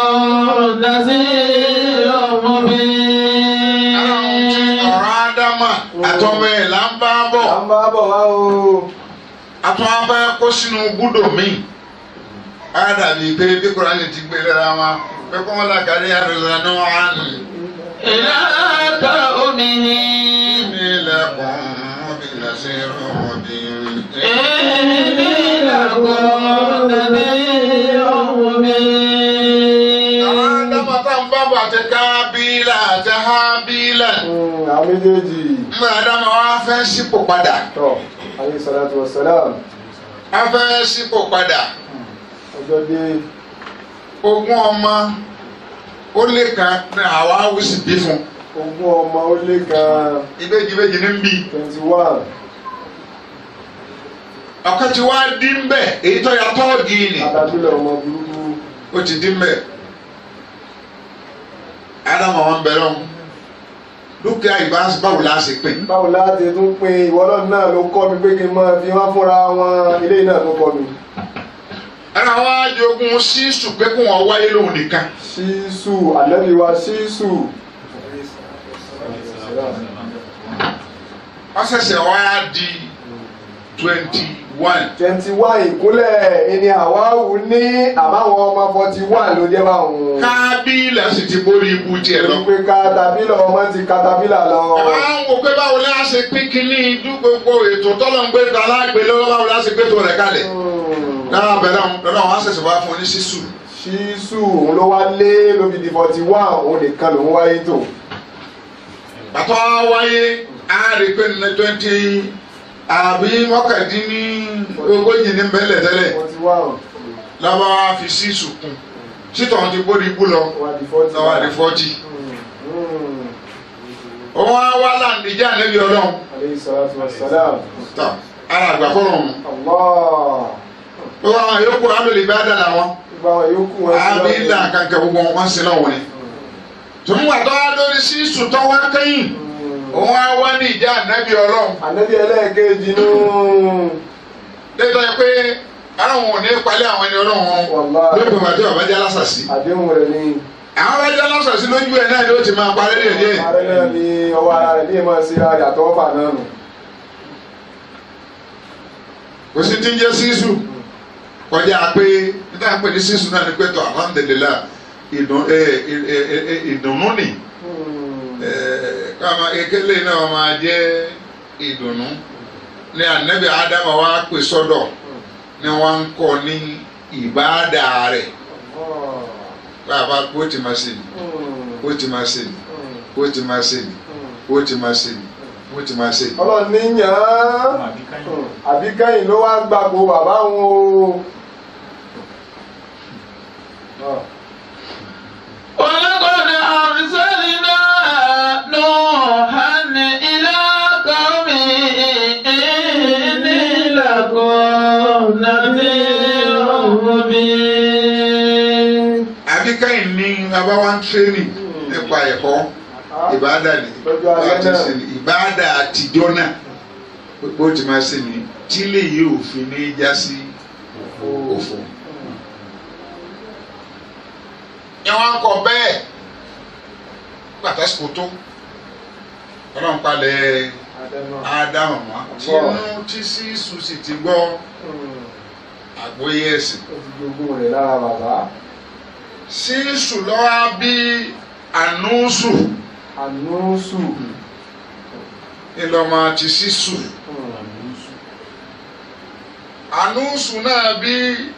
نذير مبين ọ̀rọ̀ ádámà àtọ́mọ ẹ̀ là ń bá bọ̀ à ń bá bọ̀ wá o. àtọ́ abẹ́ kó sínú búdò mi. á dàbí pé bí kúránì ti gbé lẹ́ra wọn pé kọ́ wọn làkàrí àdùnnà ní wọn á nì. إلى قومه ní ilẹ̀kùn ọ̀bìnrin sí ọmọdún. إني لكم نذير مبين àwọn ádámà tá ń bá bọ̀ àti kábílà àti hábílà. Mm, àwọn méjèèjì. Mọ Ádámù wa fẹ́ sípò padà. tọ́ alayhi salatu wa salam. A fẹ́ sípò padà. ọjọ́ dé ogún ọmọ ó lé kan ní àwa awùsì bí fún ogún ọmọ ó lé kan ìbejì ìbejì ní bí twenty one ọ̀kan tí wàá dín bẹ́ẹ̀ èyí tó yà tọ́ọ̀gì ni adájúlẹ̀ ọmọ burúkú ó ti dín bẹ́ẹ̀ ádámù àwọn bẹ̀rẹ̀ ọ̀hún dúkìá ìbá báwo la ṣe pín báwo láti tún pín ìwọ náà náà ló kọ́ mi pé kí n máa fi wọ́n fúnra wọn ilé náà ló kọ́ mi ẹnì àwọn ajogun sísù pé kó wọn wáyé lóhùn nìkan ṣíṣù ànábì wa ṣíṣù wọ́n ṣẹ̀ṣẹ̀ wá di twenty one twenty one ìkúnlẹ̀ ẹni àwáwù ní àbáwọn ọmọ forty one ló jẹ́ báwọn. kábílà sì ti borí ikú tiẹ̀ lọ. pé katapila ọmọ ti katapila lọ. àwọn ń wò pé báwo la ṣe pín kínní ìdú gbogbo ètò tọ́lọ̀ ń gbé ta lágbè lọ́wọ́ báwo la ṣe gbé tó rẹ̀ kalẹ̀. náà bẹ̀rẹ̀ àwọn lọ́dọ̀ àwọn ṣẹ̀ṣẹ̀ wá fún un ní sísù. ṣíṣù òun ló wá lé lóbi di forty one òun nìkan lòún wáyé tó. bàtọ́ wáyé á rí i pé ní twenty àbí mọ́kàndínní ogójì ní bẹ́lẹ̀ tẹ́lẹ̀ forty one lọ́wọ́ á fi sísù kún sítọ̀ ti borí ikú lọ wá di forty lọ́wọ́ àdé fọ́tì. òun á wá láǹdíjà níbi ọlọ́run aleyhi salatu wa salam. tọ́ ara àgbà fọ́rọ̀ wọn. allah gbogbo àwọn yòókù alòlè bá dà láwọn gbogbo àwọn yòókù wọn sí àbí ìlà kankan gbogbo wọn sí náà wọlé. tòun wà tó wá lórí sísù tó wá kẹ́yìn òun á wá ní ìjà ànábì ọlọ́run. ànábì ẹlẹ́ẹ̀kejì nù. lẹ́tọ́ yẹ pé àwọn ò ní palẹ̀ àwọn ẹni ọlọ́run wọn Wàláhì. lópin ìgbà tí bàbá jẹ́ alásàsí. àdéhùn rẹ̀ ni. àwọn bá jẹ́ alásàsí lójú ẹ̀ náà ni ó ti máa parẹ́ díẹ̀ díẹ̀. ààrẹ náà ni ọwọ́ ara rẹ̀ ní ìmọ̀ sí ara àtọwọ́ fà náà nù. kò sí ti ń jẹ́ sísù kọjá pé nígbà pé ní sísù náà ni pé tó alhamdulillah ìdùn- ẹ- ẹ- ẹ- ẹ- ìdùnnú ni kama ekele náà máa jẹ́ ìdùnnú ní anabi adama wa pè sọ́dọ̀ ni wọ́n ń kọ́ ní ìbáàdà rẹ̀ bàbá kó tí ma ṣe ni kó tí ma ṣe ni kó tí ma ṣe ni kó tí ma ṣe ni kó tí ma ṣe ni. ọlọ́run ní yàn án àbí kẹ́yìn ló wá gbàgbó bàbá wọn o. ولقد أرسلنا نوحا إلى قومه إني لكم نذير مبين àbí káyìn ní bàbá wa ń tírénì nípa ẹ̀kọ́ ìbáàdà ni Lọ́jọ́ alẹ́ láti náà. ṣe ni ìbáàdà àtijọ́ náà bó ti máa ṣe ni tí lè yí òfin ní já sí òfò. ìwọ̀n kọ bẹ́ẹ̀ pàtàkì tó ọlọ́run palẹ̀ ádámù mọ́ tinú tí sísù sì ti gbọ́ àgbóyè ẹ̀sìn. ó ti jogún rẹ̀ lára bàbá. sísù lọ́wọ́ bí ànúsù ànúsù. ńlọmọ ti sísù ànúsù náà bí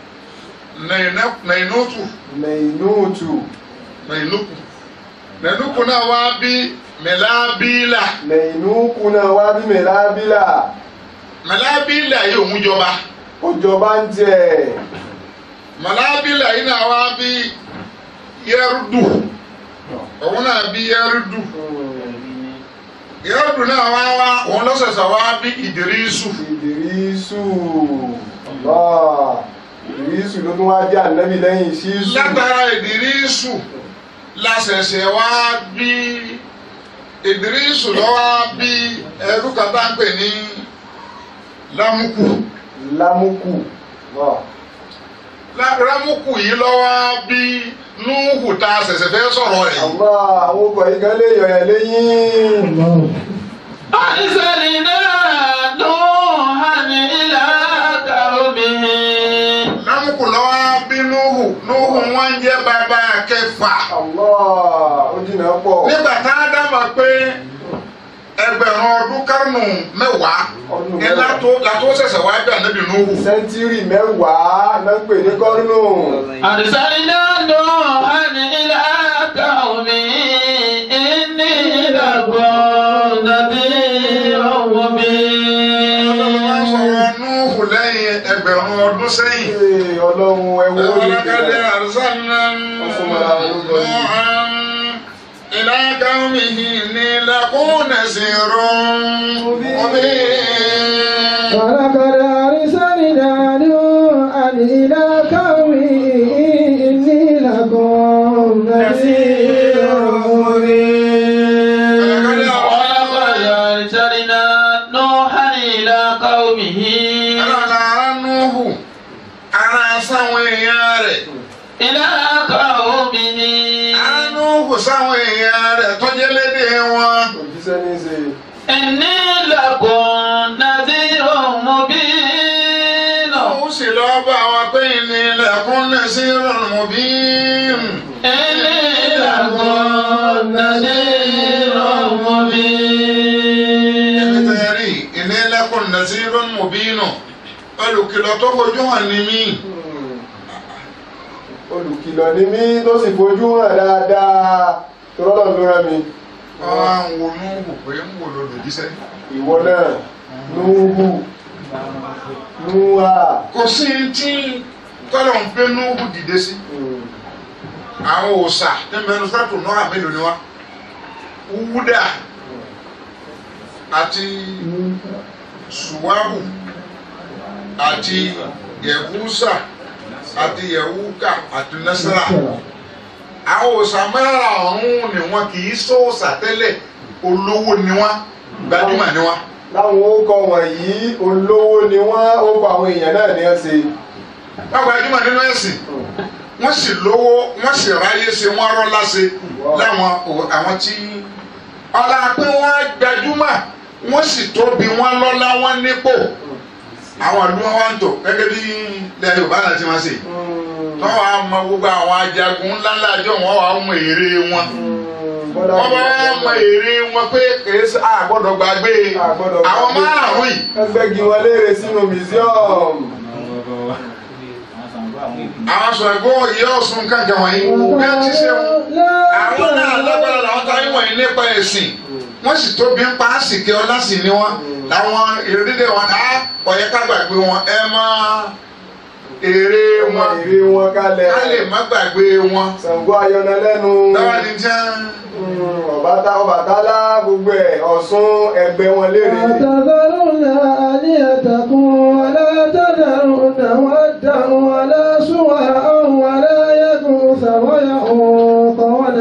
nàìnúkù mẹ̀ínúùtù. nàìnúkù nàìnúkù náà wá bí mẹlábílà mẹ̀ínúùkù náà wá bí mẹ̀lábílà. mẹlábílà yìí òun jọba ó jọba ń jẹ. mẹlábílà yìí náà wá bí yẹrùdù òun náà bí yẹrùdù yẹrùdù náà wá wá òun lọ́sẹ̀sẹ̀ wá bí ìdírísù. ìdírísù. Allah. ìdírísù ló tún wá jẹ́ ànábì lẹ́yìn ṣíṣù. látara ìdírísù lásẹ̀sẹ̀ wá bí ìdírísù lọ́wọ́ bí ẹrú kàtà ń pè ní lámùkù lámùkù. Allah. Lá- lámùkù yìí lọ́wọ́ bí núhù tá a ṣẹ̀ṣẹ̀ fẹ́ sọ̀rọ̀ rẹ̀ yìí. Allah àwọn ọkọ̀ yìí kan lè yọ̀ ẹ́ lẹ́yìn. أرسلنا نوحا إلى قومه lámùkù lọ́wọ́ bí núhù núhù wọn jẹ́ bàbá kẹfà. Allah ó jìnnà pọ̀. nígbà tá a dá mọ̀ pé ẹgbẹ̀rún ọdún kárùnù mẹ́wàá Ọdún ní mẹ́wàá. látó látó ṣẹ̀ṣẹ̀ wá bí ànábì núhù. sẹ́ńtírì mẹ́wàá náà ń pè ní kọ́rùnù. أرسلنا نوحا إلى قومه إني لكم نذير Ọlọ́run wá مبين sọ̀rọ̀ núhù lẹ́yìn ẹgbẹ̀rún ẹgbẹ̀rún ọdún sẹ́yìn. Ee, ọlọ́run ẹwọ́ ولقد أرسلنا نوحا إلى قومه لنكون نذير مبين ولقد أرسلنا نوحا إلى قومه إني لكم نذير مبين ولقد أرسلنا نوحا إلى قومه Ara Nuhu, ara sáwọn èèyàn rẹ̀. إلى قومه Ara Nuhu sáwọn èèyàn rẹ̀ tó jẹ́ lédè wọn. òjíṣẹ́ ní í ṣe. إني لكم نذير مبين Nuhu sì lọ bá wọn pé ìní ilẹ̀kùn nasirun mubin. إني لكم نذير مبين Ẹ̀rí ìní ilẹ̀kùn nasirun mubin. Olùkìlọ̀ tó fojú hàn ní mí. olùkìlọ̀ ni mí tó sì fojú hàn dáadáa tó rọ́lọ́ ló rán mi. Wọ́n á ń wo Nuhu pé ń wò lòdì jíṣẹ́. ìwọ náà núhù núhà. Kò sí tí tọ́lọ̀ ń gbé Nuhu dìde sí. àwọn òòṣà ní mẹnu sátò náà mélòó ni wá wúdà àti suwahu àti yẹwúsà àti yẹwúkà àti nẹsàrà àwọn òòṣà mẹ́ra ọ̀hún ni wọn kì í sóòṣà tẹ́lẹ̀ olówó ni wọn gbajúmọ̀ ni wọn. láwọn orúkọ wọ̀nyí olówó ni wọ́n ó kọ àwọn èèyàn náà ní ọ́ ṣe. wọn gbajúmọ̀ nínú ẹ̀sìn wọ́n sì lówó wọ́n sì ráyè ṣe wọ́n rọ́lá ṣe láwọn ò- àwọn tí ọlá pé wọ́n gbajúmọ̀ wọ́n sì tóbi wọ́n lọ́lá wọ́n nípò àwọn ìlú wọn wá ń tò gẹ́gẹ́ bí ilẹ̀ Yorùbá náà ti máa ṣe tó wàá mọ gbogbo àwọn ajagun ńláńlá àjọ wọn wàá mọ èrè wọn wọ́n bá wàá mọ èrè wọn pé kèé sí àgbọ́dọ̀ gbàgbé àwọn márùn-ún yìí ẹgbẹ́gi wọn léèrè sínú museum. àwọn sọ̀rọ̀ ìyá Ọ̀ṣun kankan wọ̀nyí bí wọ́n ti ṣe wọn. àwọn náà lágbára làwọn táyé wọ̀nyí nípa ẹ̀sìn wọ́n sì tóbi ń pa àsìkè ọlá sì ni wọ́n làwọn ìrẹ́dẹ́dẹ́ wọn á ọ̀yẹ́ ká gbàgbé wọn ẹ má èrè wọn èrè wọn kalẹ̀. ká lè má gbàgbé wọn. Ṣàngó ayọ̀nà lẹ́nu. lọ́wọ́ ni jẹ́ Ọ̀bátá Ọbàtálá gbogbo ẹ̀ Ọ̀ṣun ẹgbẹ́ wọn léèrè. وتذرون آلهتكم ولا تذرون ودا ولا سواء ولا يغوث ويعوق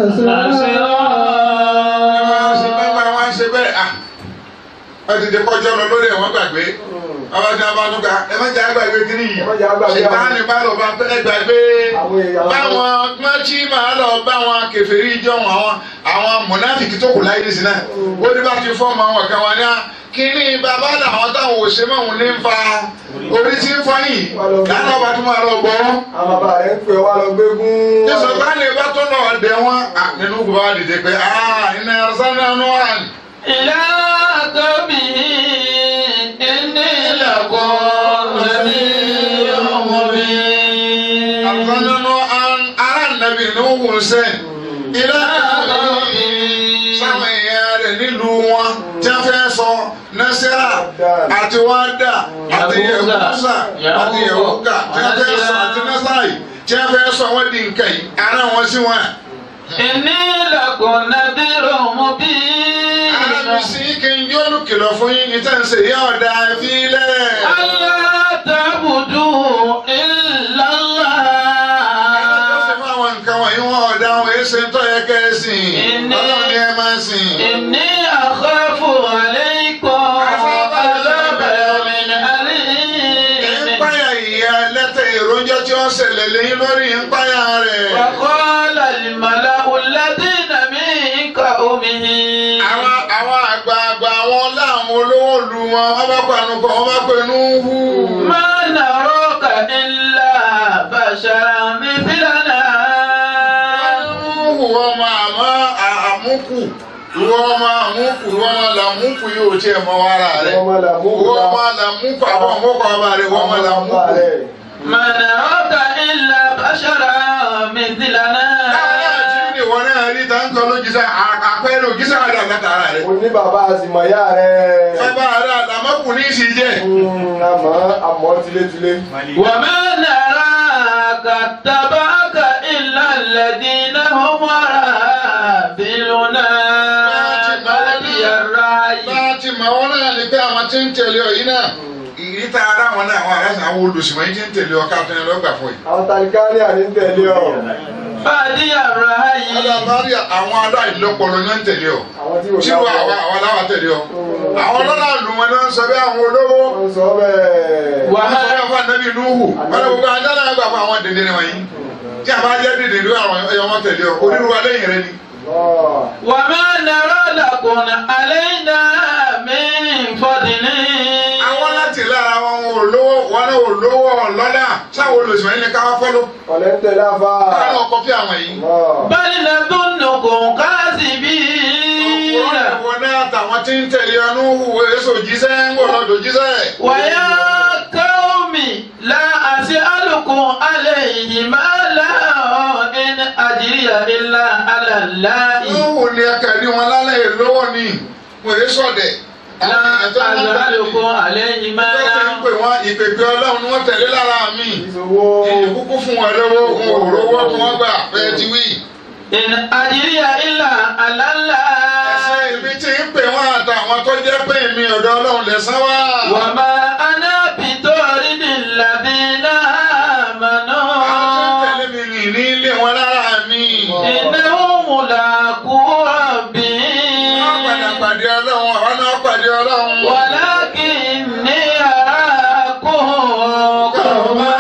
wọ́n ṣe bẹ́ẹ̀ ونسرا wọ́n ṣe bẹ́ẹ̀ à wọ́n ti di kọjọ́ lọ lórí ẹ̀ wọ́n gbàgbé ọba tí wọ́n bá tún ká ẹ má jẹ́ àgbàgbé kiri yìí Ẹ má jẹ́ àgbàgbé àwọn- ṣètánì bá lọ bá ẹ gbàgbé Àwọn èèyàn- báwọn gbọ́njí máa lọ báwọn kèfèrí jọ̀wọ́n àwọn àwọn mọ̀náfìkì tó kù láyé nísìnyí náà ó ní bá ti fọ́ọ̀mù àwọn kan wọn ní à kíní bàbá làwọn táwọn ò ṣe mọ̀ wọn ní ń fa orí tí ń fọ́ yìí dáná ọba tó máa lọ gbọ́ Àwọn bàbá rẹ̀ ń pè wá lọ gbégún. jésù táni bá tó náà dẹ̀ wọ́n à, nínú gbogbo wa dìde pé ah iná sánà nù wà ní. إلى قومه إني لكم نذير مبين àgbọ̀nánú ara nàbì ní òwúrọ̀ sẹ́yìn ilé sáwọn èèyàn rẹ̀ nílùú wọn tí wọ́n fẹ́ sọ nẹ́sẹ̀rà àti wádà àti yẹ̀wúsà àti yẹ̀wúkà tí wọ́n fẹ́ sọ àti nẹ́sẹ̀rà yìí tí wọ́n fẹ́ sọ wọ́n di nǹkan yìí ara wọn sí wọn. إني لكم نذير مبين alábìsí kí n yóò kìlọ̀ fún yín ní tẹ̀sí yá ọ̀dà ìfilẹ̀. ألا تعبدوا إلا Ẹjọ́ sì الله fún àwọn nǹkan wọ̀nyí wọn ọ̀dà wọn èé ṣe ń tọ́ yẹ kẹ́ ẹ sìn. Ìní- Ọlọ́run ni ẹ máa sìn. إني أخاف عليكم عذاب يوم أليم Ìpáyà ìyá lẹ́tẹ̀ ìrójọ́ tí wọ́n ṣẹlẹ̀ lẹ́yìn lórí ìpáyà rẹ̀. وقال الملأ الذين من قومه Àwọn àwọn àgbààgbà àwọn láwọn olówó lu wọn, wọ́n bá pàánù kọ̀, wọ́n bá pẹ̀lú hù. ما نراك إلا بشرا مثلنا Hù wọ́n máa mọ́ àmúkù, ìwọ ọmọ àmúkù, ìwọ ọmọ làmúkù yóò tiẹ̀ mọ wàrà rẹ̀. Ọmọ làmú. Ìwọ ọmọ làmúkù, àwọn ọmọkọ̀ ọba rẹ̀, ìwọ ọmọ làmúkù. ما نراك إلا بشرا مثلنا Láàárín àti ní ìwọ náà rí táǹkọ̀ lójísà, àpẹẹrẹ òjísà rẹ̀ àgbàtà rẹ̀. Mo ní bàbá àsìmọ̀yá rẹ̀. Bàbá rẹ̀ àdàmọ́kù ní í sì jẹ́. àmọ́ àmọ́ tilétilé. وما نراك اتبعك إلا الذين هم وراءنا بادي الرأي láti mọ̀ wọ́n náà ní pé àwọn tí ń tẹ̀lé ọ yìí náà ìríta ara wọn náà àwọn aráàlú àwọn olùsìnwọ̀n yìí tí ń tẹ̀lé ọ káàtó yẹn lọ́gbà fún yìí. àwọn talikari àní ń tẹ̀lé ọ. بادي الرأي alábàárì àwọn aláìlọ́pọ̀lọ́ ní ń tẹ̀lé ọ. àwọn tí kò tí wọ́n láwọ̀. àwọn àwọn aláwà tẹ̀lé ọ. àwọn ọlọ́lá lù wọn náà ń sọ bí àwọn olówó. wọ́n sọ bẹ́ẹ̀. wọ́n sọ bí àwọn ànábì Núhù. wọ́n lọ gbogbo ajá náà gbà fún àwọn dèdè wọ̀nyí. tí a bá jẹ́ dèdè ní àwọn ẹ̀yọ́ tẹ̀lé ọ onírúurú lẹ́yìn rẹ ni. Allah. وما نرى لكم علينا من فضل àwọn láti lára wọn ò lówó wọn náà ò lówó ọlọ́lá sáwọn olùsìnwọ̀n yìí ni káwá fọ́lọ́. ọ̀lẹ́ ń tẹ̀lé àfa. káwọn ọkọ̀ fi àwọn yìí. Allah. بل نظنكم كاذبين Ọ̀pọ̀ náà tàwọn tí ń tẹ̀lé ọnú hùwé èso jíṣẹ́ ń wọ̀ lọ́dọ̀ jíṣẹ́. ويا قوم لا أسألكم عليه مالا إن أجري إلا على الله Lóhùn ni akẹ́rí wọn lálẹ́ ìlówó ni wọ́n yé sọ̀dẹ̀. لا أسألكم عليه Wọ́n مالا ń pè wọ́n ìpèpè ọlọ́run ni wọ́n tẹ̀lé lára mi. ìṣòwò. Ìkúkú fún wọn lówó wọn ò rówó tí wọ́n gbà fẹ́ ti wí. إن أجري إلا على Ẹ̀sẹ̀ الله ibi tí ń pè wọ́n àtàwọn tó jẹ́ pé mi ọ̀dọ̀ ọlọ́run lẹ̀sán wá. وما أنا بطارد الذين Àwọn tí ń آمنوا tẹ̀lé mi rìn ní ilé wọn lára mi. إنهم ملاقو Wọ́n padà ربهم pàdé ọlọ́run àwọn náà pàdé ọlọ́run. ولكني أراكم قوما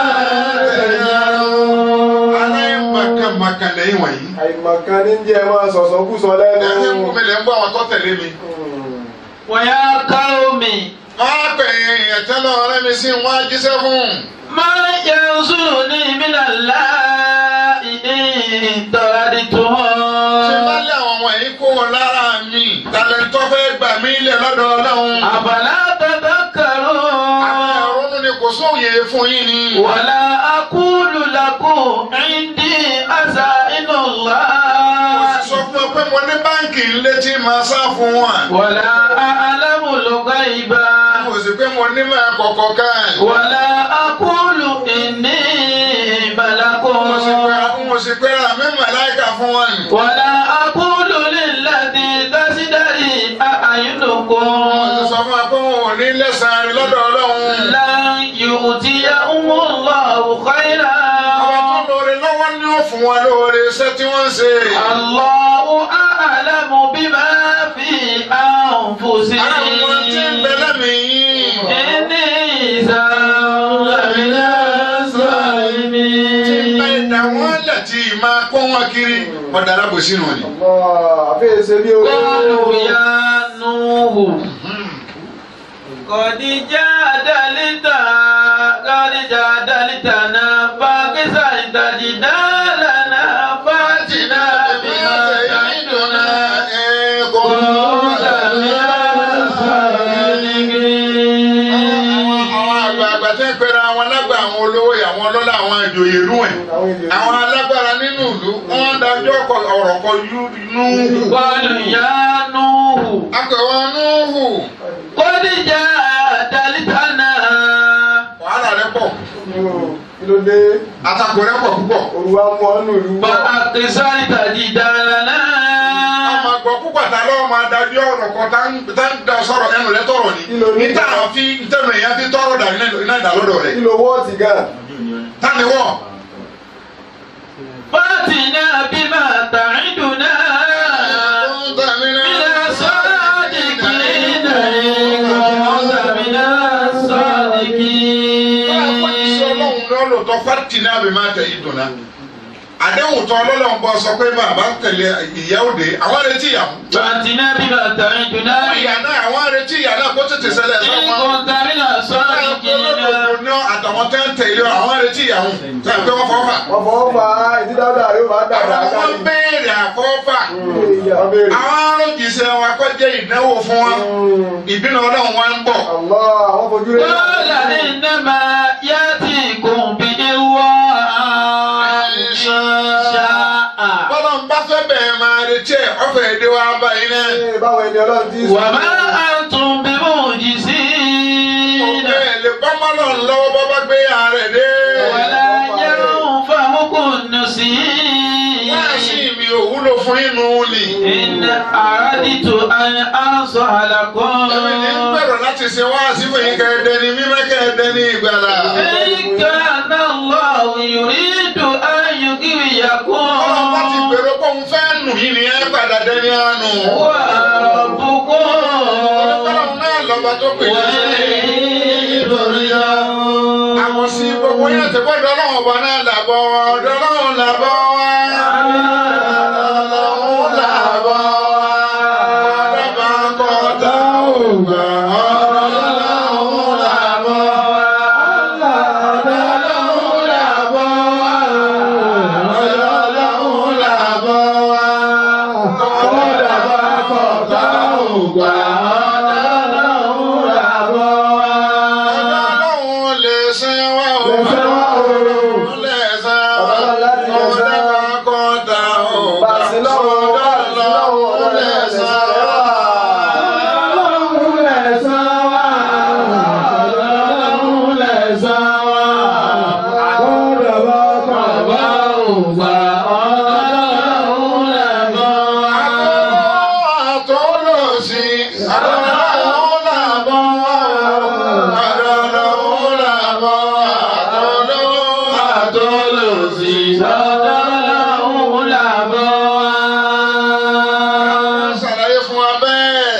تجهلون aláìmọ̀kànmọ̀kàn lẹ́yìn wọ̀nyí. àìmọ̀kan ní jẹ́ máa sọ̀sọ̀ kú sọ lẹ́nu. ẹ̀sìn ń kúmi lẹ́ ń bọ́ àwọn tó tẹ̀lé mi. ويا قوم wọ́n á pè é èèyàn tẹ́lẹ̀ ọ̀rẹ́ mi sí wọ́n á jíṣẹ́ fún. ما ينصرني من الله إن طردتهم ṣé bá lé àwọn wọ̀nyí kó wọn lára mi. tàlẹ́ntọ́ fẹ́ gbà mí lẹ̀ lọ́dọ̀ ọlọ́run. أفلا àwọn تذكرون ẹ̀rọ ni kò sóòye fún yín ni. ولا أقول لكم عندي أزائن mo الله sì sọ fún ọ pé mo ní báǹkì ńlé tí màá sá fún wọn. ولا أعلم الغيب mo sì pé mo ní máa kọ̀kọ̀ ká. ولا أقول إني ملك mo sì pé mo sì pé ra mi màláìka fún wọn. ولا أقول للذي تزدري mo sì أعينكم sọ fún wa pé wọn ò ní lẹ́sàn-án rí lọ́dọ̀ ọlọ́run. لن يؤتيهم الله àwọn tó خيرا lóore lọ́wọ́ ni ó fún wọn lóore iṣẹ́ tí wọ́n ń ṣe. الله أعلم بما في àwọn tí ń أنفسهم bẹ lẹ́mìí. إني إذا لمن الظالمين bá ìdá wọn lẹ̀ tí ì máa kó wọn kiri ọ̀dà alábòsí nù ni. Allah. àfẹ́yẹsẹ̀ bí o. قالوا يا نوح قد جادلت قد جادلتنا فاكسرت جدالنا فاتنا بما تعدنا كنت من الصادقين àwọn àgbààgbà tẹ́ ń pẹ́ra àwọn alágbà àwọn olówó àwọn ọlọ́lá àwọn ìjòyè ìlú ẹ̀ àwọn èdè. àwọn alágbára nínú ìlú wọ́n dájọ́ ọkọ̀- ọ̀rọ̀ kọ Núhù. قالوا يا نوح akọ̀wé Núhù قد جادلتنا wàhálà rẹ̀ pọ̀ kí ló dé. àtakò rẹ̀ pọ̀ púpọ̀. olùwà mú ọ́nù ìlú. فأكثرت جدالنا ọmọ àgbọ̀ púpọ̀ tá lọ́wọ́ máa dájú ọ̀rọ̀ kan tá ń tá ń da sọ̀rọ̀ ẹnu rẹ̀ tọ̀rọ̀ ni. Kí ló ní? níta àwọn fi ntẹ̀nu èèyàn fi tọ̀rọ̀ dà iná ìdálọ́dọ̀ rẹ̀. kí ló wọ́ọ̀tì gan. táni wọ̀ فاتنا بما تعدنا من الصادقين إن كنت من الصادقين lọ́lọ́tọ̀ fati náà bẹ̀ máa tẹ̀ yí dùnà. àdéhùn tán ọlọ́lọ́run bọ́ sọ pé bàbá tẹ̀lé ìyá òde àwọn retí ìyàwó. فاتنا بما تعدنا ìyá náà àwọn retí ìyá náà kó tètè ṣẹlẹ̀ إن sọ́kàn. كنت من الصادقين ní àtàwọn tẹ́ ń tẹ̀lé àwọn retí ìyàwó. sẹ́yìn pé wọ́n fọ́ fà. wọ́n fọwọ́ fa ìdí dáadáa yóò máa dàgbà àwọn kárí. wọn béèrè àfọ́fà. wọ́n béèrè. àwọn arójìṣẹ́ wọn kọ́ jẹ́ ìdánwò fún wọn. ìbínú ọlọ́run wọn ń bọ̀. Allah àwọn fojú rẹ̀. قال إنما يأتيكم به الله إن شاء bọ́lá ń bá fẹ́ bẹ̀rẹ̀ máa retí ẹ̀ ọ̀fẹ́ èdè wa báyìí náà. Ee, báwo ẹni ọlọ́run ti sọ. وما أنتم بمعجزين fún inú ni. إن أردت أن أنصح لكم Èmi ní ń gbèrò láti ṣe wá sí fún yín kẹ́ẹ̀dẹ́ ní mímọ́ kẹ́ẹ̀dẹ́ ní ìgbàlà. إن كان الله يريد أن يغويكم Ọlọ́run bá ti gbèrò pé òun fẹ́ nù yín ni ẹ padà dẹni àánú. وربكم Ọlọ́run náà lọ́ba tó pè é. Àwọn sí gbogbo yẹn ti gbọ́dọ̀ ọlọ́run ọba náà làbọ̀ wá. Ọ̀dọ̀ ọlọ́run làbọ̀ wá. Ọlọ́run làbọ̀ wá. Ọ̀dọ̀ bá kọ́ tá ò gbà. Ọlọ́run làbọ̀ wá. Ọlọ́run làbọ̀ wá. Ọlọ́run làbọ̀ wá. Ọ̀dọ̀ bá kọ́ tá ò gbà. Ọlọ́run làbọ̀ wá. Ọlọ́run lè ṣe wá o. Lè ṣe wá o. Lè ṣe wá. Ọlọ́run láti lè ṣe Ọ̀dọ̀ wá. bá kọ́ tá ò gbà. Bàṣẹ lọ́wọ́, bàṣẹ lọ́wọ́, Ọlọ́run lè ṣe wá. Ọlọ́run lè san wá. Ọlọ́run lè san wá. Bọ́dọ̀ bá kọ̀ bá ògbà. Ọlọ́run lè mọ̀ wá. Àtọ́lọ́sí, àtọ́lọ́run làbọ̀ wá. Àtọ́lọ́run làbọ̀ wá. Àtọ́lọ́run àtọ́lọ́sí. Ṣàlàyé fún wa bẹ́ẹ̀.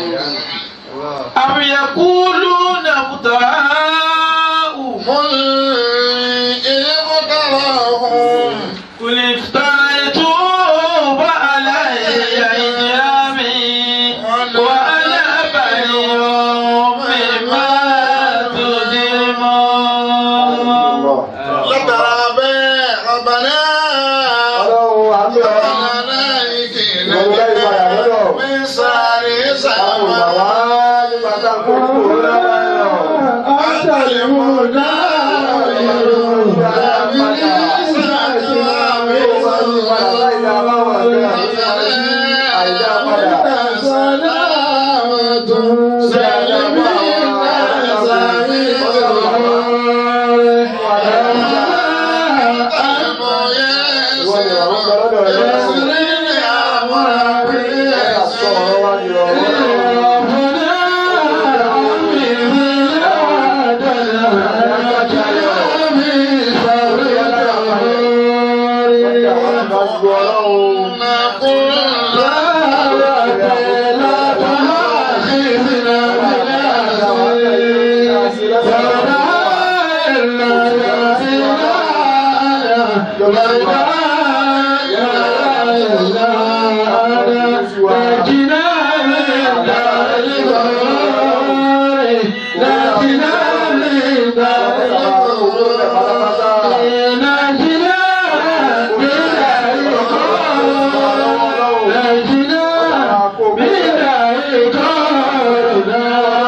أم يقولون افتراه قل إن افتراهم قل افتريته فعلي إجرامي وأنا بريء مما تجرمون látara bẹ́ẹ̀ ọ̀bàná. Ọlọ́run àmì ọ̀rọ̀. ọ̀bàná ìkìlẹ̀ Ìwọ̀n lẹ́yìn padà lọ́dọ̀. mi sáré Àwọn sábà. bàbá nígbà tá a kó kúrò lára ẹ̀rọ.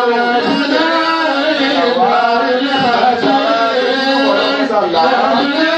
Yeah.